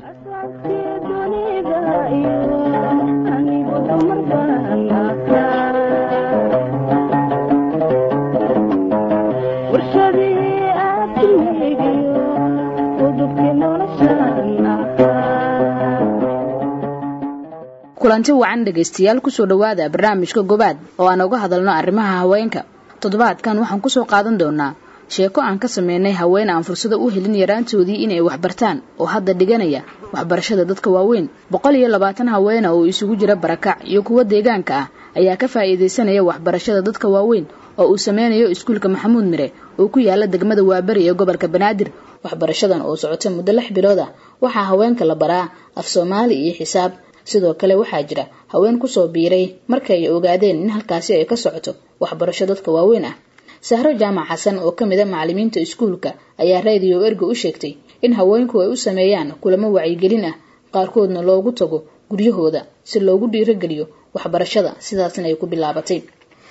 kulanti wacan dhegaystayaal kusoo dhowaada barnaamijka gobaad oo aan uga hadalno arrimaha haweenka toddobaadkan waxaan kusoo qaadan doonaa sheeko aan ka sameynay haween aan fursado u helin yaraantoodii inay waxbartaan oo hadda dhiganaya waxbarashada dadka waaweyn boqol iyo labaatan haweena oo isugu jira barakac iyo kuwa deegaanka ah ayaa ka faa'iidaysanaya waxbarashada dadka waaweyn oo uu sameynayo iskuulka maxamuud mire oo ku yaala degmada waaberi ee gobolka banaadir waxbarashadan oo socota muddo lix bilood ah waxaa haweenka la baraa af soomaali iyo xisaab sidoo kale waxaa jira haween kusoo biiray marka ay ogaadeen in halkaasi ay ka socoto waxbarasho dadka waaweyn ah sahro jaamac xasan oo ka mid a macalimiinta iskuulka ayaa radio ergo u sheegtay in haweenku ay u sameeyaan kulamo wacyigelin ah qaarkoodna loogu tago guryahooda si loogu dhiirogeliyo waxbarashada sidaasna ay ku bilaabatay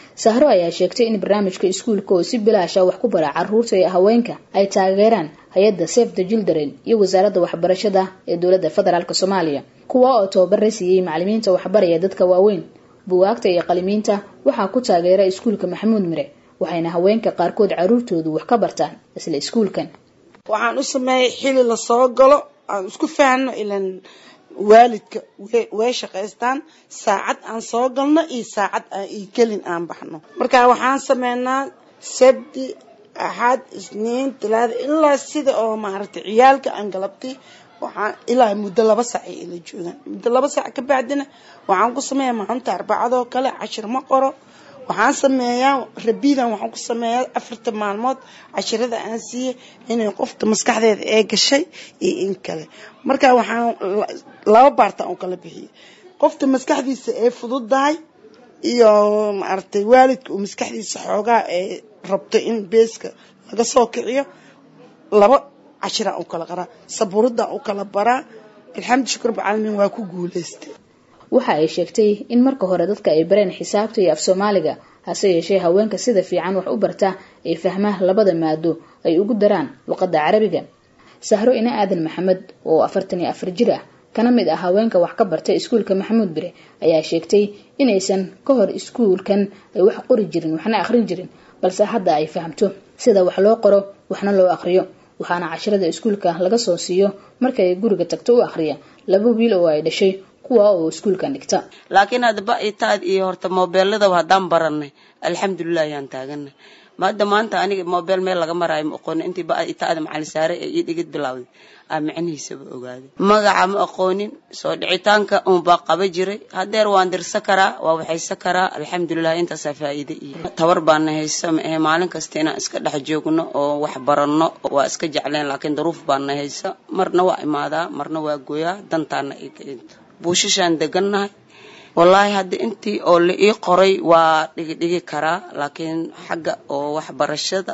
sahro ayaa sheegtay in barnaamijka iskuulka oo si bilaasha wax ku bara caruurta ee haweenka ay taageeraan hay-adda safe the children iyo wasaaradda waxbarashada ee dowladda federaalk soomaaliya kuwa oo tababara siiyey macalimiinta waxbaraya dadka waaweyn buwaagta iyo qalimiinta waxaa ku taageera iskuulka maxamuud mire waxayna haweenka qaarkood caruurtoodu wax ka bartaan isla iskuulkan waxaan u sameeyay xili lasoo galo aan isku fahanno ilan waalidka way shaqaystaan saacad aan soo galno iyo saacad iyo kelin aan baxno marka waxaan sameynaa sabti axad isniin talaada ilaa sida oo maaragtay ciyaalka aan galabtay waxaan ilaa muddo laba saac ay ila joogaan muddo laba saac ka bacdina waxaan ku sameeyaa maalinta arbacadoo kale cashir ma qoro waxaan sameeyaa rabidan waxaan ku sameeyaa afarta maalmood cashirada aan siiyey inay qofka maskaxdeeda ee gashay iyo in kale marka waxaan laba baarta aan kala bixiyey qofta maskaxdiisa ee fududahay iyo maaragtay waalidka uu maskaxdiisa xoogaa ee rabto in beeska laga soo kiciyo laba cashiraan u kala qaraa sabuuradaan u kala baraa alxamdu shukur bacaalamiin waa ku guuleystay waxa ay sheegtay in marka hore dadka ay bareen xisaabta iyo af soomaaliga hase yeeshee haweenka sida fiican wax u barta ay fahmaa labada maado ay ugu daraan luqadda carabiga sahro ina aadan maxamed oo afartan iyo afar jir ah kana mid ah haweenka wax ka bartay iskuulka maxamuud bire ayaa sheegtay inaysan ka hor iskuulkan ay wax qori jirin waxna akhrin jirin balse hadda ay fahamto sida wax loo qoro waxna loo akhriyo waxaana cashirada iskuulka laga soo siiyo marka ay guriga tagto u akhriya laba wiil oo ay dhashay kuwa oo iskuulkan dhigta laakiin hadaba itaad iyo horta moobeeladaba haddaan baranay alxamdulilah ayaan taaganay maada maanta aniga moobeel meel laga maraayo ma aqoonin intii ba itaada macalin saare ee ii dhigid bilowday aa micnihiisaba ogaaday magaca ma aqoonin soo dhicitaanka unbaa qaba jiray hadeer waan dirsa karaa waa waxaysa karaa alxamdulilah intaasaa faa'iide iyo tabar baana haysa ma ahe maalin kasta inaan iska dhex joogno oo wax baranno waa iska jecleen laakiin daruuf baana haysa marna waa imaadaa marna waa goyaa dantaana ii kainta buushashaan degannahay wallaahi hadda intii oo la ii qoray waa dhigidhigi karaa laakiin xagga oo waxbarashada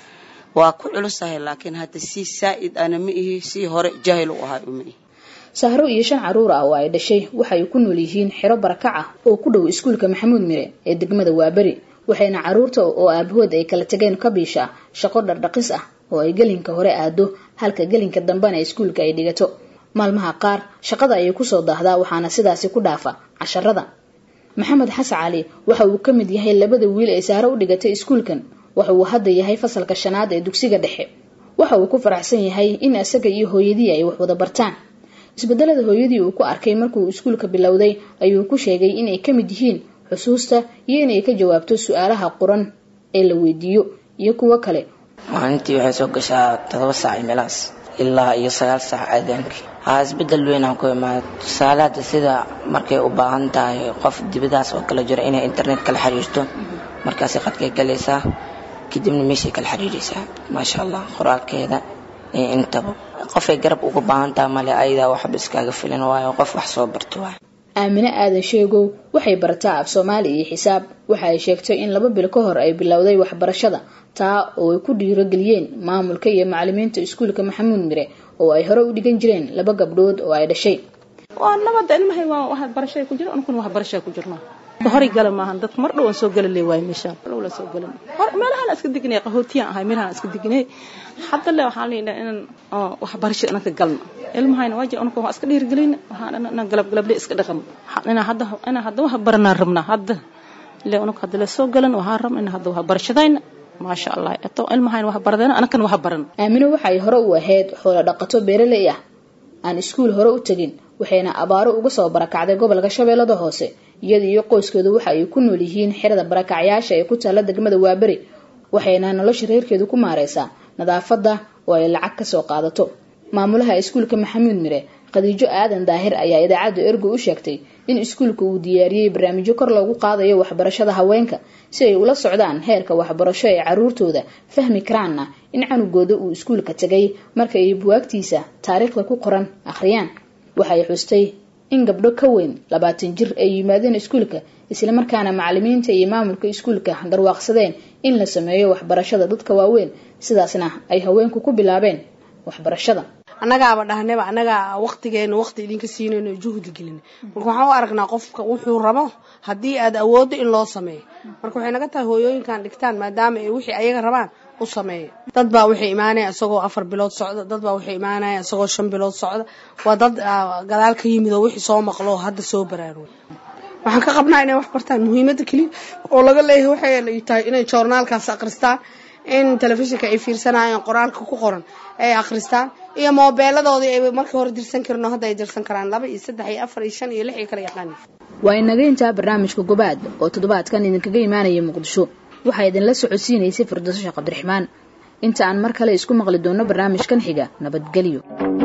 waa ku culusahay laakiin hadda si saa'id ana ma ihi si hore jahil u ahay uma ihi sahro iyo shan caruur ah oo ay dhashay waxay ku nool yihiin xero barakac ah oo ku dhow iskuulka maxamuud mire ee degmada waaberi waxayna caruurta oo aabahood ay kala tageen ka biisha shaqo dhardhaqis ah oo ay gelinka hore aado halka gelinka dambena iskuulka ay dhigato maalmaha qaar shaqada ayay kusoo daahdaa waxaana sidaasi ku dhaafa casharada maxamed xasan cali waxa uu ka mid yahay labada wiil ee saaro u dhigatay iskuulkan waxa uu hadda yahay fasalka shanaad ee dugsiga dhexe waxa uu ku faraxsan yahay in isaga iyo hooyadii ay wax wada bartaan isbedelada hooyadii uu ku arkay markuu iskuulka bilowday ayuu ku sheegay inay ka mid yihiin xusuusta iyo inay ka jawaabto su-aalaha quran ee la weydiiyo iyo kuwo kale maalintii waxay soo gashaa todoba saac meelahaas ilaa iyo sagaal saac aadaankii haa isbedel weyn aan ku imaada tusaale hadda sida markay u baahan tahay qof dibadaas oo kala jiro inay internet kala xiriirto markaasay qadkay galaysaa kadibna meeshay kala xiriiraysaa maasha allah qoraalkeeda iyo intaba qofay garab uga baahan tahay male ayadaa waxba iskaaga filan waayo qof wax soo barto waay aamine aadan sheegow waxay barataa af soomaali iyo xisaab waxa ay sheegtay in laba bil ka hor ay bilowday waxbarashada taa oo ay ku dhiirogeliyeen maamulka iyo macalimiinta iskuulka maxamuud mire oo ay hore u dhigan jireen laba gabdhood oo ay dhashay waa nabada ilmahay waa waxbarashay ku jira anukuna waxbarashay ku jirno horay gala maahan dadka mar dhow aan soo gala leewaay meeshaan dhow la soo galan meelahaan iska dignay qahootiyaan ahay meelahaan iska dignay hadda le waxaan leeyahay inaan waxbarasho inaan ka galno ilmahayna waa jira anuka waa iska dhiirigelin waxaan inaan galab galable iska dhaqan inaan hadda inaan hadda wax baranaan rabnaa hadda le anuka hadda la soo galan waxaan rabna inaan hadda waxbarashadayna maasha allah eto ilmahayna wax baradeen anakan wax baran aamino waxay hore u ahayd xoolo dhaqato beeraley ah aan iskuul hore u tegin waxayna abaaro uga soo barakacday gobolka shabeellada hoose iyada iyo qoyskeedu waxa ay ku nool yihiin xerada barakacyaasha ee ku taalla degmada waaberi waxayna nolosha reerkeedu ku maareysaa nadaafadda oo ay lacag kasoo qaadato maamulaha iskuulka maxamuud mire khadiijo aadan daahir ayaa idaacadda ergo u sheegtay in iskuulka uu diyaariyey barnaamijyo kor loogu qaadayo waxbarashada haweenka si ay ula socdaan heerka waxbarasho ee caruurtooda fahmi karaanna in canugooda uu iskuulka tegay marka ay buwaagtiisa taariikhda ku qoran akhriyaan waxay xustay in gabdho ka weyn labaatan jir ay yimaadeen iskuulka islamarkaana macalimiinta iyo maamulka iskuulka garwaaqsadeen in la sameeyo waxbarashada dadka waaweyn sidaasna ay haweenku ku bilaabeen waxbarashada annagaaba dhahnaba annagaa waqtigeena waqti idinka siinayno juhdi gelin marka waxaan u aragnaa qofka wuxuu rabo haddii aad awooddo in loo sameeyo marka waxay naga tahay hooyooyinkan dhigtaan maadaama ay wixii ayaga rabaan u sameeya dad baa waxay imaanaya isagoo afar bilood socda dad baa waxay imaanaya isagoo shan bilood socda waa dad gadaal ka yimid oo wixii soo maqlo oo hadda soo baraaruga waxaan ka qabnaa inay wax bartaan muhiimadda keliya oo laga leeyahay waxay tahay inay joornaalkaas akhristaan in telefishinka ay fiirsanayaan qoraalka ku qoran ay akhristaan iyo moobeeladoodii ay markii hore dirsan karin oo hadda ay dirsan karaan laba iyo saddex iyo afar iyo shan iyo lix iyo kala yaqaan waa inaga intaa barnaamijka gobaad oo toddobaadkan idinkaga imaanaya muqdisho waxaa idinla socodsiinaysay firdaaso sheekh cabdiraxmaan inta aan mar kale isku maqli doonno barnaamijkan xiga nabadgelyo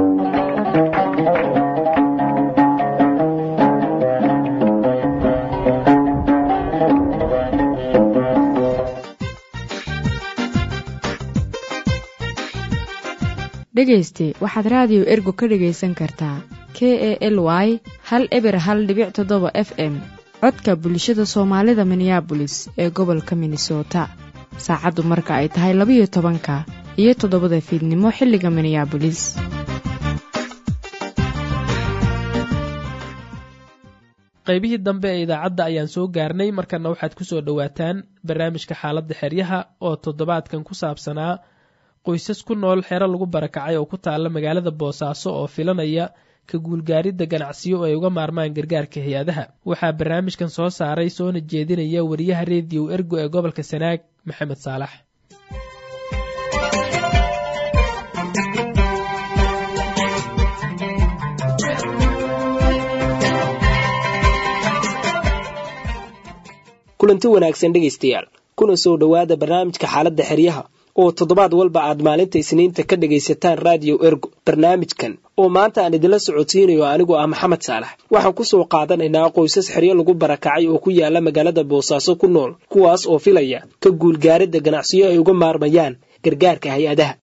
dhegayste waxaad raadiyo ergo ka dhegaysan kartaa k e l y hal eber hal dhibic toddoba f m codka bulshada soomaalida minneabolis ee gobolka minnesota saacaddu marka ay tahay labayo tobanka iyo toddobada fiidnimo xilliga minneabolis qaybihii dambe ee idaacadda ayaan soo gaarnay markana waxaad ku soo dhowaataan barnaamijka xaaladda xeryaha oo toddobaadkan ku saabsanaa qoysas ku nool xero lagu barakacay oo ku taalla magaalada boosaaso oo filanaya ka guulgaaridda ganacsiyo oo ay uga maarmaan gargaarka hay-adaha waxaa barnaamijkan soo saaray soona jeedinaya wariyaha rediyo ergo ee gobolka sanaag maxamed saalax kulanti wanaagsan dhegaystayaal kuna soo dhowaada barnaamijka xaaladda xeryaha oo toddobaad walba aad maalinta isniinta ka dhagaysataan raadiyo ergo barnaamijkan oo maanta aan idinla socodsiinayo anigoo ah maxamed saalax waxaan ku soo qaadanaynaa qoysas xeryo lagu barakacay oo ku yaala magaalada boosaaso ku nool kuwaas oo filaya ka guulgaaridda ganacsiyo ay uga maarmayaan gargaarka hay-adaha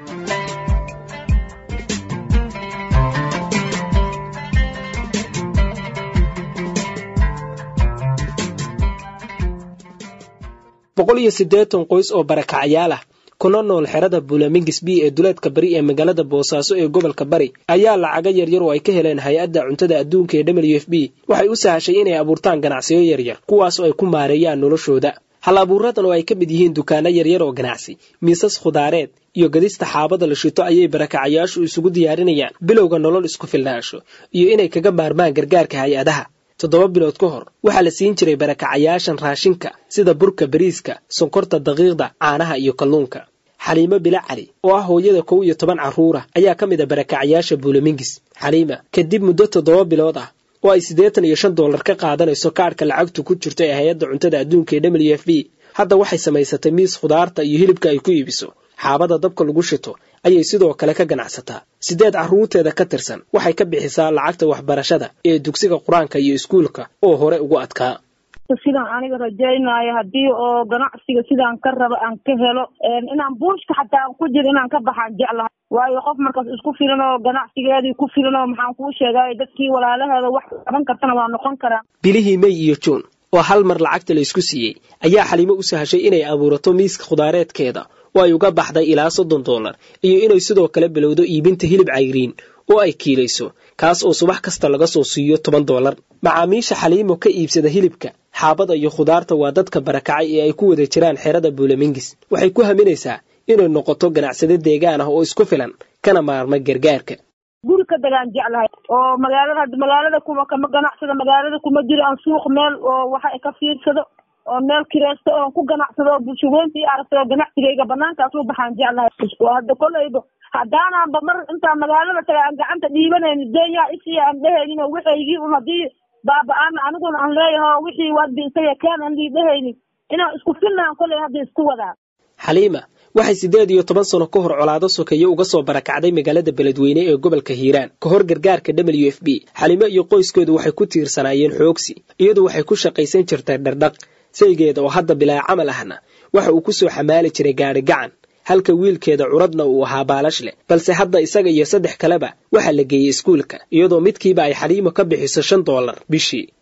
boqol iyo siddeetan qoys oo barakacayaal ah kuna nool xerada buulamingis b ee duleedka bari ee magaalada boosaaso ee gobolka bari ayaa lacaga yaryar oo ay ka heleen hay-adda cuntada adduunka ee w f b waxay u sahashay inay abuurtaan ganacsiyo yaryar kuwaas oo ay ku maareeyaan noloshooda hal abuuradan oo ay ka mid yihiin dukaano yaryar oo ganacsi miisas khudaareed iyo gadista xaabada la shito ayay barakacayaashu isugu diyaarinayaan bilowga nolol isku filnaansho iyo inay kaga maarmaan gargaarka hay-adaha toddoba bilood ka hor waxaa la siin jiray barakacayaashan raashinka sida burka bariiska sonkorta daqiiqda caanaha iyo kalluunka xaliimo bila cali oo ah hooyada kow iyo toban carruura ayaa ka mid a barakacayaasha buulamingis xaliima kadib muddo toddoba bilood ah oo ay siddeetan iyo shan dollar ka qaadanayso kaadhka lacagtu ku jirta ee hay-adda cuntada adduunka ee w f b hadda waxay samaysatay miis khudaarta iyo hilibka ay ku iibiso xaabada dabka lagu shito ayay sidoo kale ka ganacsataa siddeed carruurteeda ka tirsan waxay ka bixisaa lacagta waxbarashada ee dugsiga qur-aanka iyo iskuulka oo hore ugu adkaa sidaan aniga rajaynayo haddii oo ganacsiga sidaan ka raba aan ka helo inaan buushka xataa aan ku jiro inaan ka baxaan jeclahay waayo qof markaas isku filan oo ganacsigeedii ku filan oo maxaan kuu sheegay dadkii walaalaheeda wax qaban kartana waa noqon karaa bilihii mey iyo juun oo hal mar lacagta la isku siiyey ayaa xaliimo u sahashay inay abuurato miiska khudaareedkeeda oo ay uga baxday ilaa soddon dollar iyo inay sidoo kale bilowdo iibinta hilib cayriin oo ay kiilayso kaas oo subax kasta laga soo siiyo toban dollar macaamiisha xaliimo ka iibsada hilibka xaabada iyo khudaarta waa dadka barakacay ee ay ku wada jiraan xerada buulamingis waxay ku haminaysaa inay noqoto ganacsade deegaan ah oo isku filan kana maarma gargaarka guri ka dagaan jeclahay oo magaalada magaalada kuma kama ganacsado magaalada kuma jiro aan suuq meel oo waxa ka fiirsado oo meel kireysto oon ku ganacsado oo bulshaweynta i aragto oo ganacsigayga banaankaas u baxaan jeclahay oo hadda kolayba haddaanaanba mar intaan magaalada taga aan gacanta dhiibanayni deenyaa isii aan dhehaynin oo waxaygii un haddii baaba-aana aniguna aan leeyaho wixii wadbi isaga kaan aan liidhahaynin inaan isku filnaan kolay hadda isku wadaa xaliima waxay siddeed iyo toban sano ka hor colaado sokeeye uga soo barakacday magaalada beledweyne ee gobolka hiiraan ka hor gargaarka w f b xaliimo iyo qoyskeedu waxay ku tiirsanaayeen xoogsi iyadu waxay ku shaqaysan jirtay dhardhaq saygeeda oo hadda bilaa camal ahna waxa uu ku soo xamaali jiray gaadhi gacan halka wiilkeeda curadna uu ahaa baalash leh balse hadda isaga iyo saddex kaleba waxaa la geeyey iskuulka iyadoo midkiiba ay xaliimo ka bixiso shan dollar bishii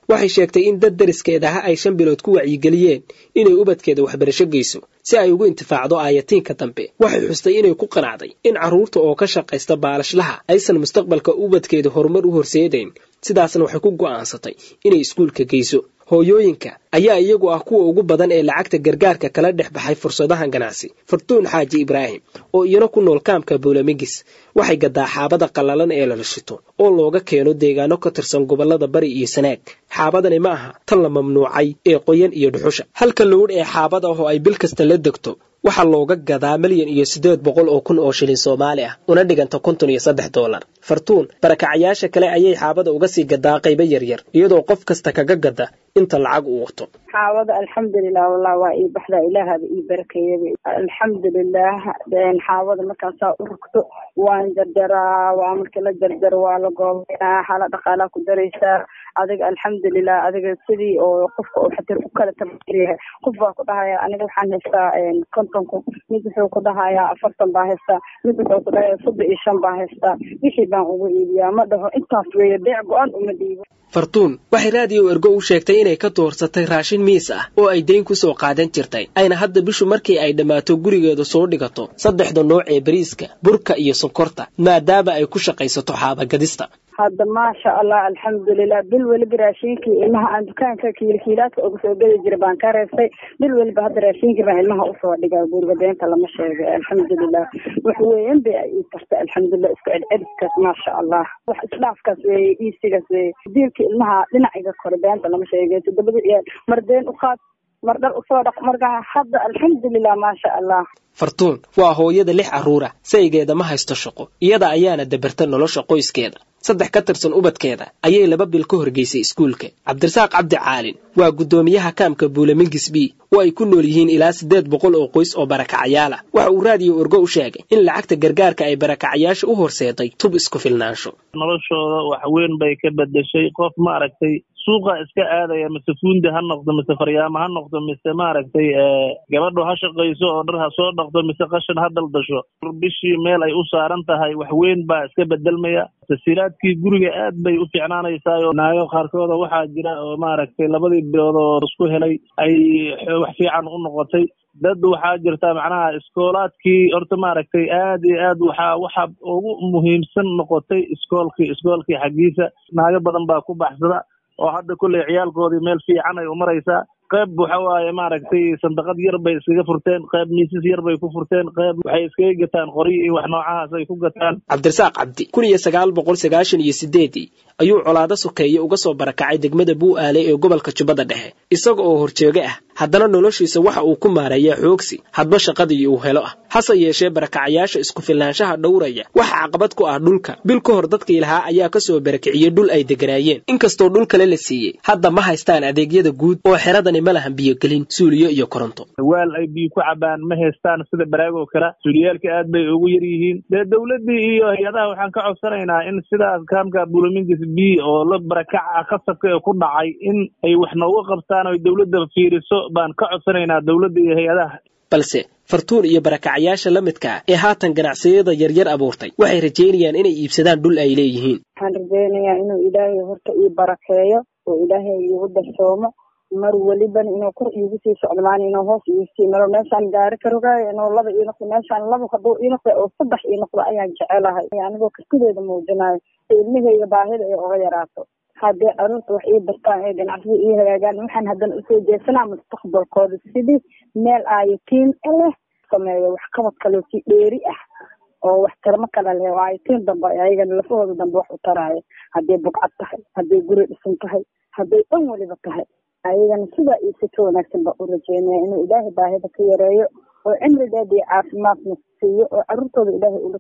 waxay sheegtay in dad dariskeedaha ay shan bilood ku wacyigeliyeen inay ubadkeeda waxbarasho geyso si ay ugu intifaacdo aayatiinka dambe waxay xustay inay ku qanacday in carruurta oo ka shaqaysta baalashlaha aysan mustaqbalka ubadkeeda horumar u horseedayn sidaasna waxay ku go'aansatay inay iskuulka geyso hooyooyinka ayaa iyagu ah kuwa ugu badan ee lacagta gargaarka kala dhex baxay fursadahan ganacsi fartuun xaaji ibraahim oo iyana ku nool kaamka bowlamigis waxay gadaa xaabada qallalan ee la shito oo looga keeno deegaano ka tirsan gobollada bari iyo sanaag xaabadani ma aha tan la mamnuucay ee qoyan iyo dhuxusha halka lowdh ee xaabada ah oo ay bil kasta la degto waxaa looga gadaa milyan iyo siddeed boqol oo kun oo shilin soomaali ah una dhiganta konton iyo saddex doolar fartuun barakacayaasha kale ayay xaabada uga sii gadaa qaybo yaryar iyadoo qof kasta kaga gada inta lacag uu wato xaawada alxamdulilah wallah waa ii baxda ilaahaba ii barakeeyaba alxamdulilah xaawada markaasaa u rugto waan jarjaraa waa markii la jarjaro waa la goobaynaa xaala dhaqaalaa ku daraysaa adiga alxamdulilah adiga sidii oo qofka oo xatir u kala tabayahay qof baa ku dhahaya aniga waxaan haystaa konton kun mid wuxuu ku dhahayaa afartan baa haystaa mid wuxuu ku dhahayaa soddon iyo shan baa haystaa wixii baan ugu iibiyaa ma dhaho intaas weeye beec go-an uma dhiibo fartuun waxay raadiyo ergo u sheegtay inay ka doorsatay raashin miis ah oo ay dayn ku soo qaadan jirtay ayna hadda bishu markii ay dhammaato gurigeeda soo dhigato saddexda nooc ee bariiska burka iyo sonkorta maadaama ay ku shaqaysato xaabagadista hadda maasha allah alxamdulilah bil weliba raashinkii ilmaha aan dukaanka kiilkiilaadka uga soo geli jira baan ka reebtay bil weliba hadda raashinkii baan ilmaha usoo dhigaa guriga deenta lama sheegay alxamdulilah wax weyn bay ay ii tartay alxamdulilah isku celceliskaas maasha allah wax isdhaafkaas weeye iisigaas weeye diilka ilmaha dhinaciga kore deenta lama sheegay toddobada iyo mar deen u qaad mar dhar usoo dhaq markaa hadda alxamdulilah maasha allah fartuun waa hooyada lix carruura saygeeda ma haysto shaqo iyada ayaana dabarta nolosha qoyskeeda saddex ka tirsan ubadkeeda ayay laba bil ka horgeysay iskuulka cabdirasaaq cabdi caalin waa guddoomiyaha kaamka buulamingis b oo ay ku nool yihiin ilaa siddeed boqol oo qoys oo barakacayaal ah waxa uu raadiyo orgo u sheegay in lacagta gargaarka ay barakacayaasha u horseeday tub isku filnaansho noloshooda wax weyn bay ka bedeshay qof maaragtay suuqa iska aadaya mise fuundi ha noqdo mise faryaamo ha noqdo mise maaragtay gabadhu ha shaqayso oo dhar ha soo dhaqdo mise qashin ha daldasho bishii meel ay u saaran tahay wax weyn baa iska bedelmaya tasiilaadkii guriga aad bay u fiicnaanaysaayo naago qaarkooda waxaa jira oo maaragtay labadii bilood oo isku helay ay wax fiican u noqotay dad waxaa jirta macnaha iskoolaadkii horta maaragtay aad iyo aad waxaa waxa ugu muhiimsan noqotay iskoolkii iskoolkii xaggiisa naago badan baa ku baxsada oo hadda kulley ciyaalkoodii meel fiican ay u maraysaa qayb waxa waaye maaragtay sandaqad yar bay iskaga furteen qayb miisas yar bay ku furteen qayb waxay iskaga gataan qoryo iyo wax noocahaas ay ku gataan cabdirasaaq cabdi kun iyo sagaal boqol sagaashan iyo sideedii ayuu colaado sokeeye uga soo barakacay degmada buu'aale ee gobolka jubbada dhexe isaga oo horjooge ah haddana noloshiisa waxa uu ku maareeyaa xoogsi hadba shaqadii uu helo ah hase yeeshee barakacayaasha isku filnaanshaha dhowraya waxa caqabad ku ah dhulka bil ka hor dadkii lahaa ayaa ka soo barakiciyey dhul ay deganaayeen inkastoo dhul kale la siiyey hadda ma haystaan adeegyada guud oo xeradani ma lahan biyogelin suuliyo iyo koronto waal ay biyo ku cabaan ma haystaan sida baraagoo kale suuliyaalka aad bay ugu yar yihiin dee dowladdii iyo hay-adaha waxaan ka codsanaynaa in sidaas kaamka buulamingis b oo la barakaca khasabka ee ku dhacay in ay wax nooga qabtaan oo dowladda fiiriso baan ka codsanaynaa dowladda iyo hay-adaha balse fartuun iyo barakacayaasha la midka ah ee haatan ganacsiyada yaryar abuurtay waxay rajaynayaan inay iibsadaan dhul ay leeyihiin waxaan rajaynayaa inuu ilaahay horta ii barakeeyo oo ilaahay iigu darsoomo mar welibana inuu kor iigu sii socdo maana inuu hoos iigu sii maro meeshaan gaari ka rogaayo inuu laba ii noqdo meeshaan laba hadduu ii noqdo oo saddex ii noqdo ayaan jecelahay anigoo kartideeda muujinayo si ilmahayga baahida ay uga yaraato haddii caruurta wax ii bartaan ee ganacsada ii hagaagaan waxaan haddana usoo jeesanaa mustaqbalkooda sidii meel aayatiin leh sameeyo waxqabad kaloo si dheeri ah oo wax tarmo kale leh oo aayatiin dambe ayagana lafahooda dambe wax u taraayo hadday bugcad tahay hadday guri dhisan tahay hadday dhan weliba tahay ayagana sidaa iyo si ka wanaagsan baa u rajeynaya inuu ilaahay baahida ka yareeyo oo cimrigeeda iyo caafimaadna siiyo oo caruurtooda ilaahay ula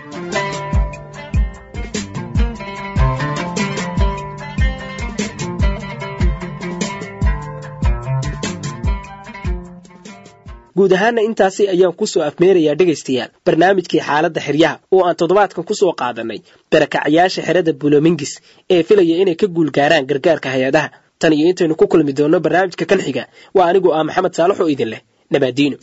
guud ahaana intaasi ayaan kusoo afmeerayaa dhegaystayaal barnaamijkii xaaladda xeryaha oo aan toddobaadkan ku soo qaadanay barakacayaasha xerada bulomingis ee filaya inay ka guulgaaraan gargaarka hay-adaha tan iyo intaynu ku kulmi doonno barnaamijka kan xiga waa anigoo ah maxamed saalax oo idin leh nabaadiino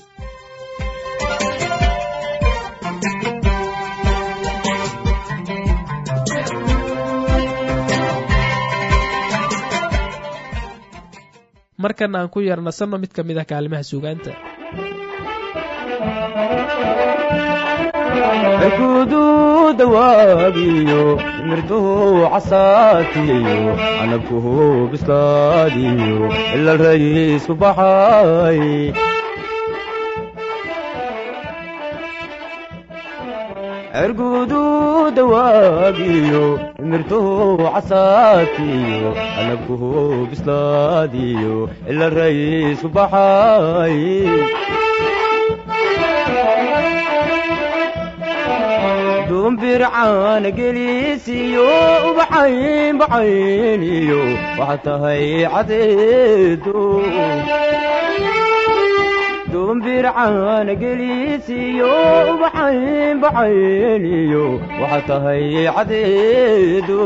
markan aan ku yarnasanno mid ka mid a kaalimaha suugaanta arkudu dawaagiyo mirduhu casaatiyo canabkuhu bislaadiyo ila rayiisku baxay ergudu dawaagiyo mirtuhu casaatiyo canabkuhu bislaadiyo ila rayiisku baxay dumbircaana gelisiyo ubaxayn baxayniyo waxaa tahay cadeedo dumbircaana gelisiyo ubaxayn baxayniyo waxaa tahay cadeedo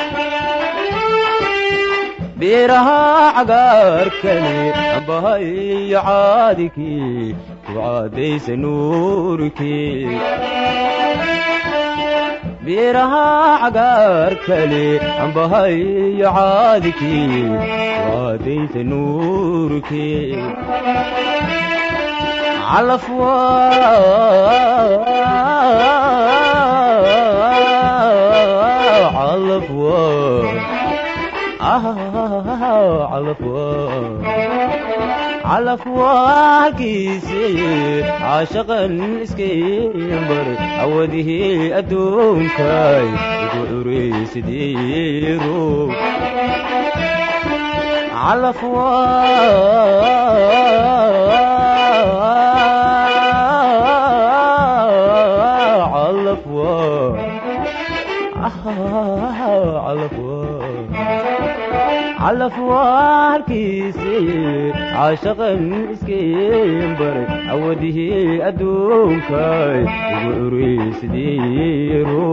beeraha cagaarkani ambahayo caadikii ku caadaysa nuurkii beeraha cagaarkale ambahayo caadikii waadaysa nuurkii calafwa calafwa calafwa calafwa halkiise caashaqan iskaymbar awadihii adduunkay igu curaysidiiro calafwa calafwa calafwa halkiise caashaqan iskaymbaray awadihii adduunkay igu curaysidiiro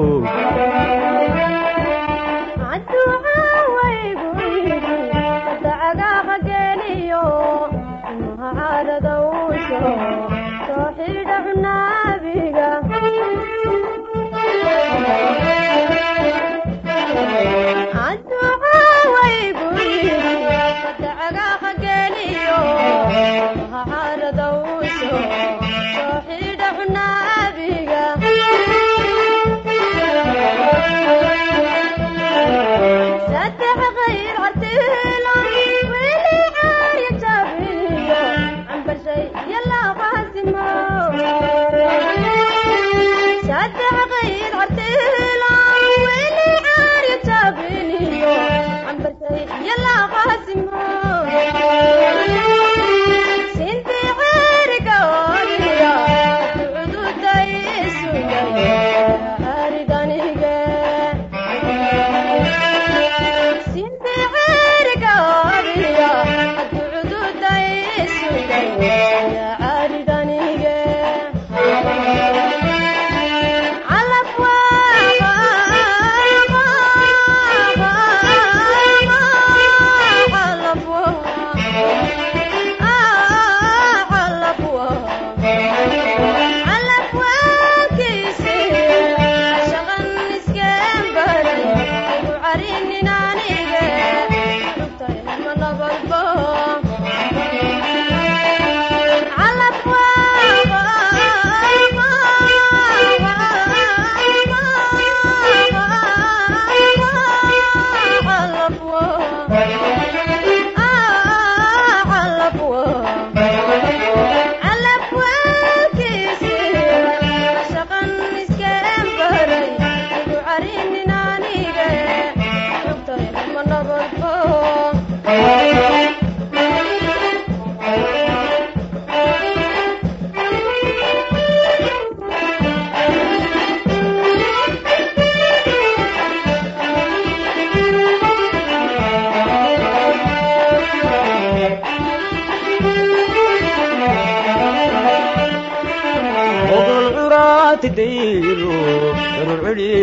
tidayro darur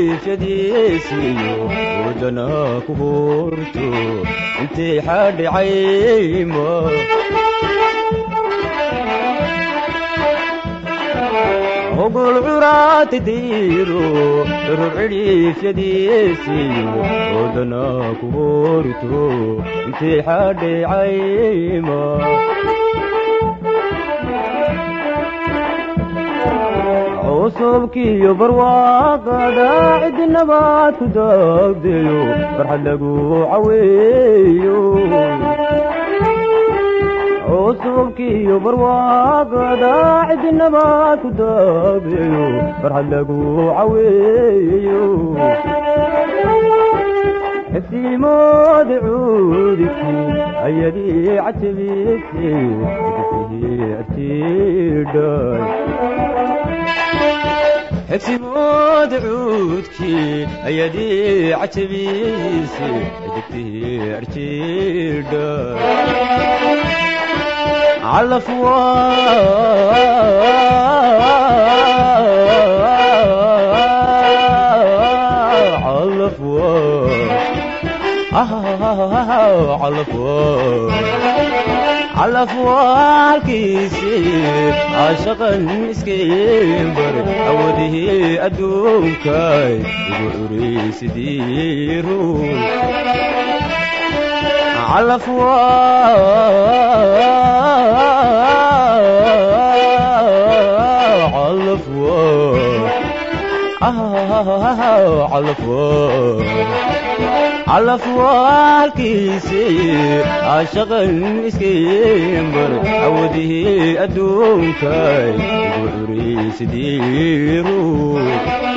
cidhiifyadiisiyo wadana ku hurto intay xadhicayma ogol curaati diiro ror cidhiifyadiisiyo wadana ku horto intay xadheecayma cusubkiyo barwaaqada cidi nabaad ku daagdeyo farxad lagu caweeyo cusubkiyo barwaaqada cidi nabaad ku daagdeyo farxad lagu caweeyo xisiimoodi cuudiki ayadii cajabise artidhay xigsimooda cuudkii ayadii cajabiise ajigtii arjiidha calafwa calafwa calafwa calafwaalkiisii caashaqan iskaymbar awadihii adduunkay igu curaysidii ruun calafwa calafwa calafwa calafwaalkiisii caashaqan iskaymbar awadihii adduunkay igu curaysidii ruun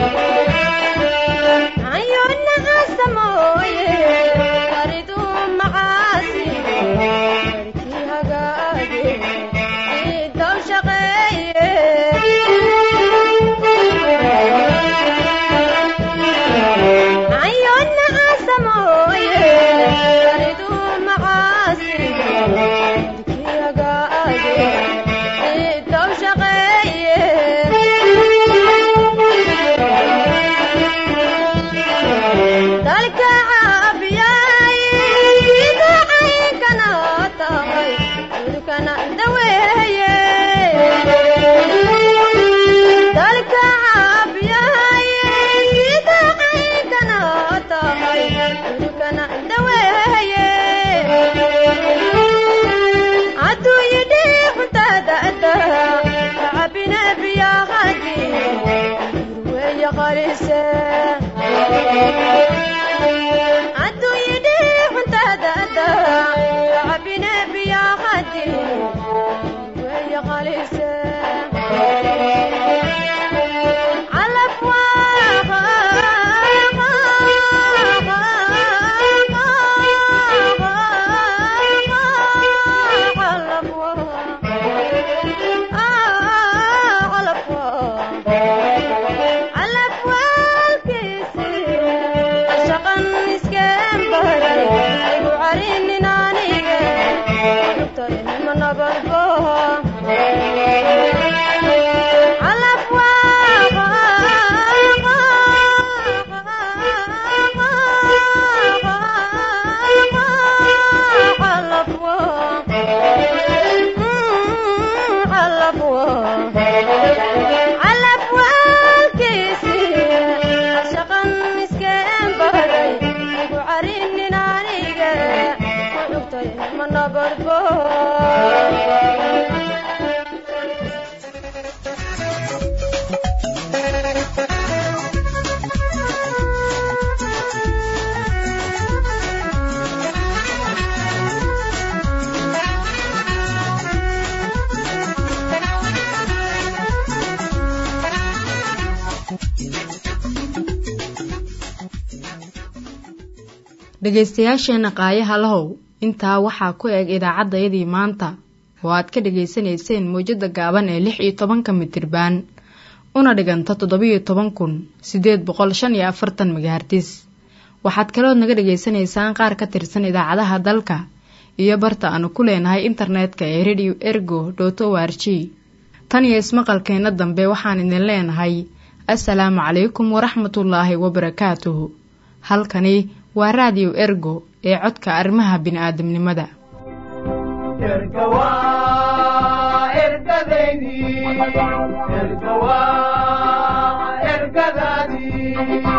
dhegaystayaasheenna qaayaha lahow intaa waxaa ku eg idaacaddayadii maanta oo aad ka dhegaysanayseen mawjadda gaaban ee lix iyo tobanka mitirbaan una dhiganta toddobiyo toban kun siddeed boqol shan iyo afartan magahartis waxaad kalood naga dhegaysanaysaan qaar ka tirsan idaacadaha dalka iyo barta aanu ku leenahay internetka ee radio ergo dot o r g tan iyo ismaqalkeenna dambe waxaan idin leenahay assalaamu calaykum waraxmatullaahi wabarakaatuhu halkani waa raadiyo ergo ee codka arrimaha bini'aadamnimada erga waa ergadaydii erga waa ergadaadii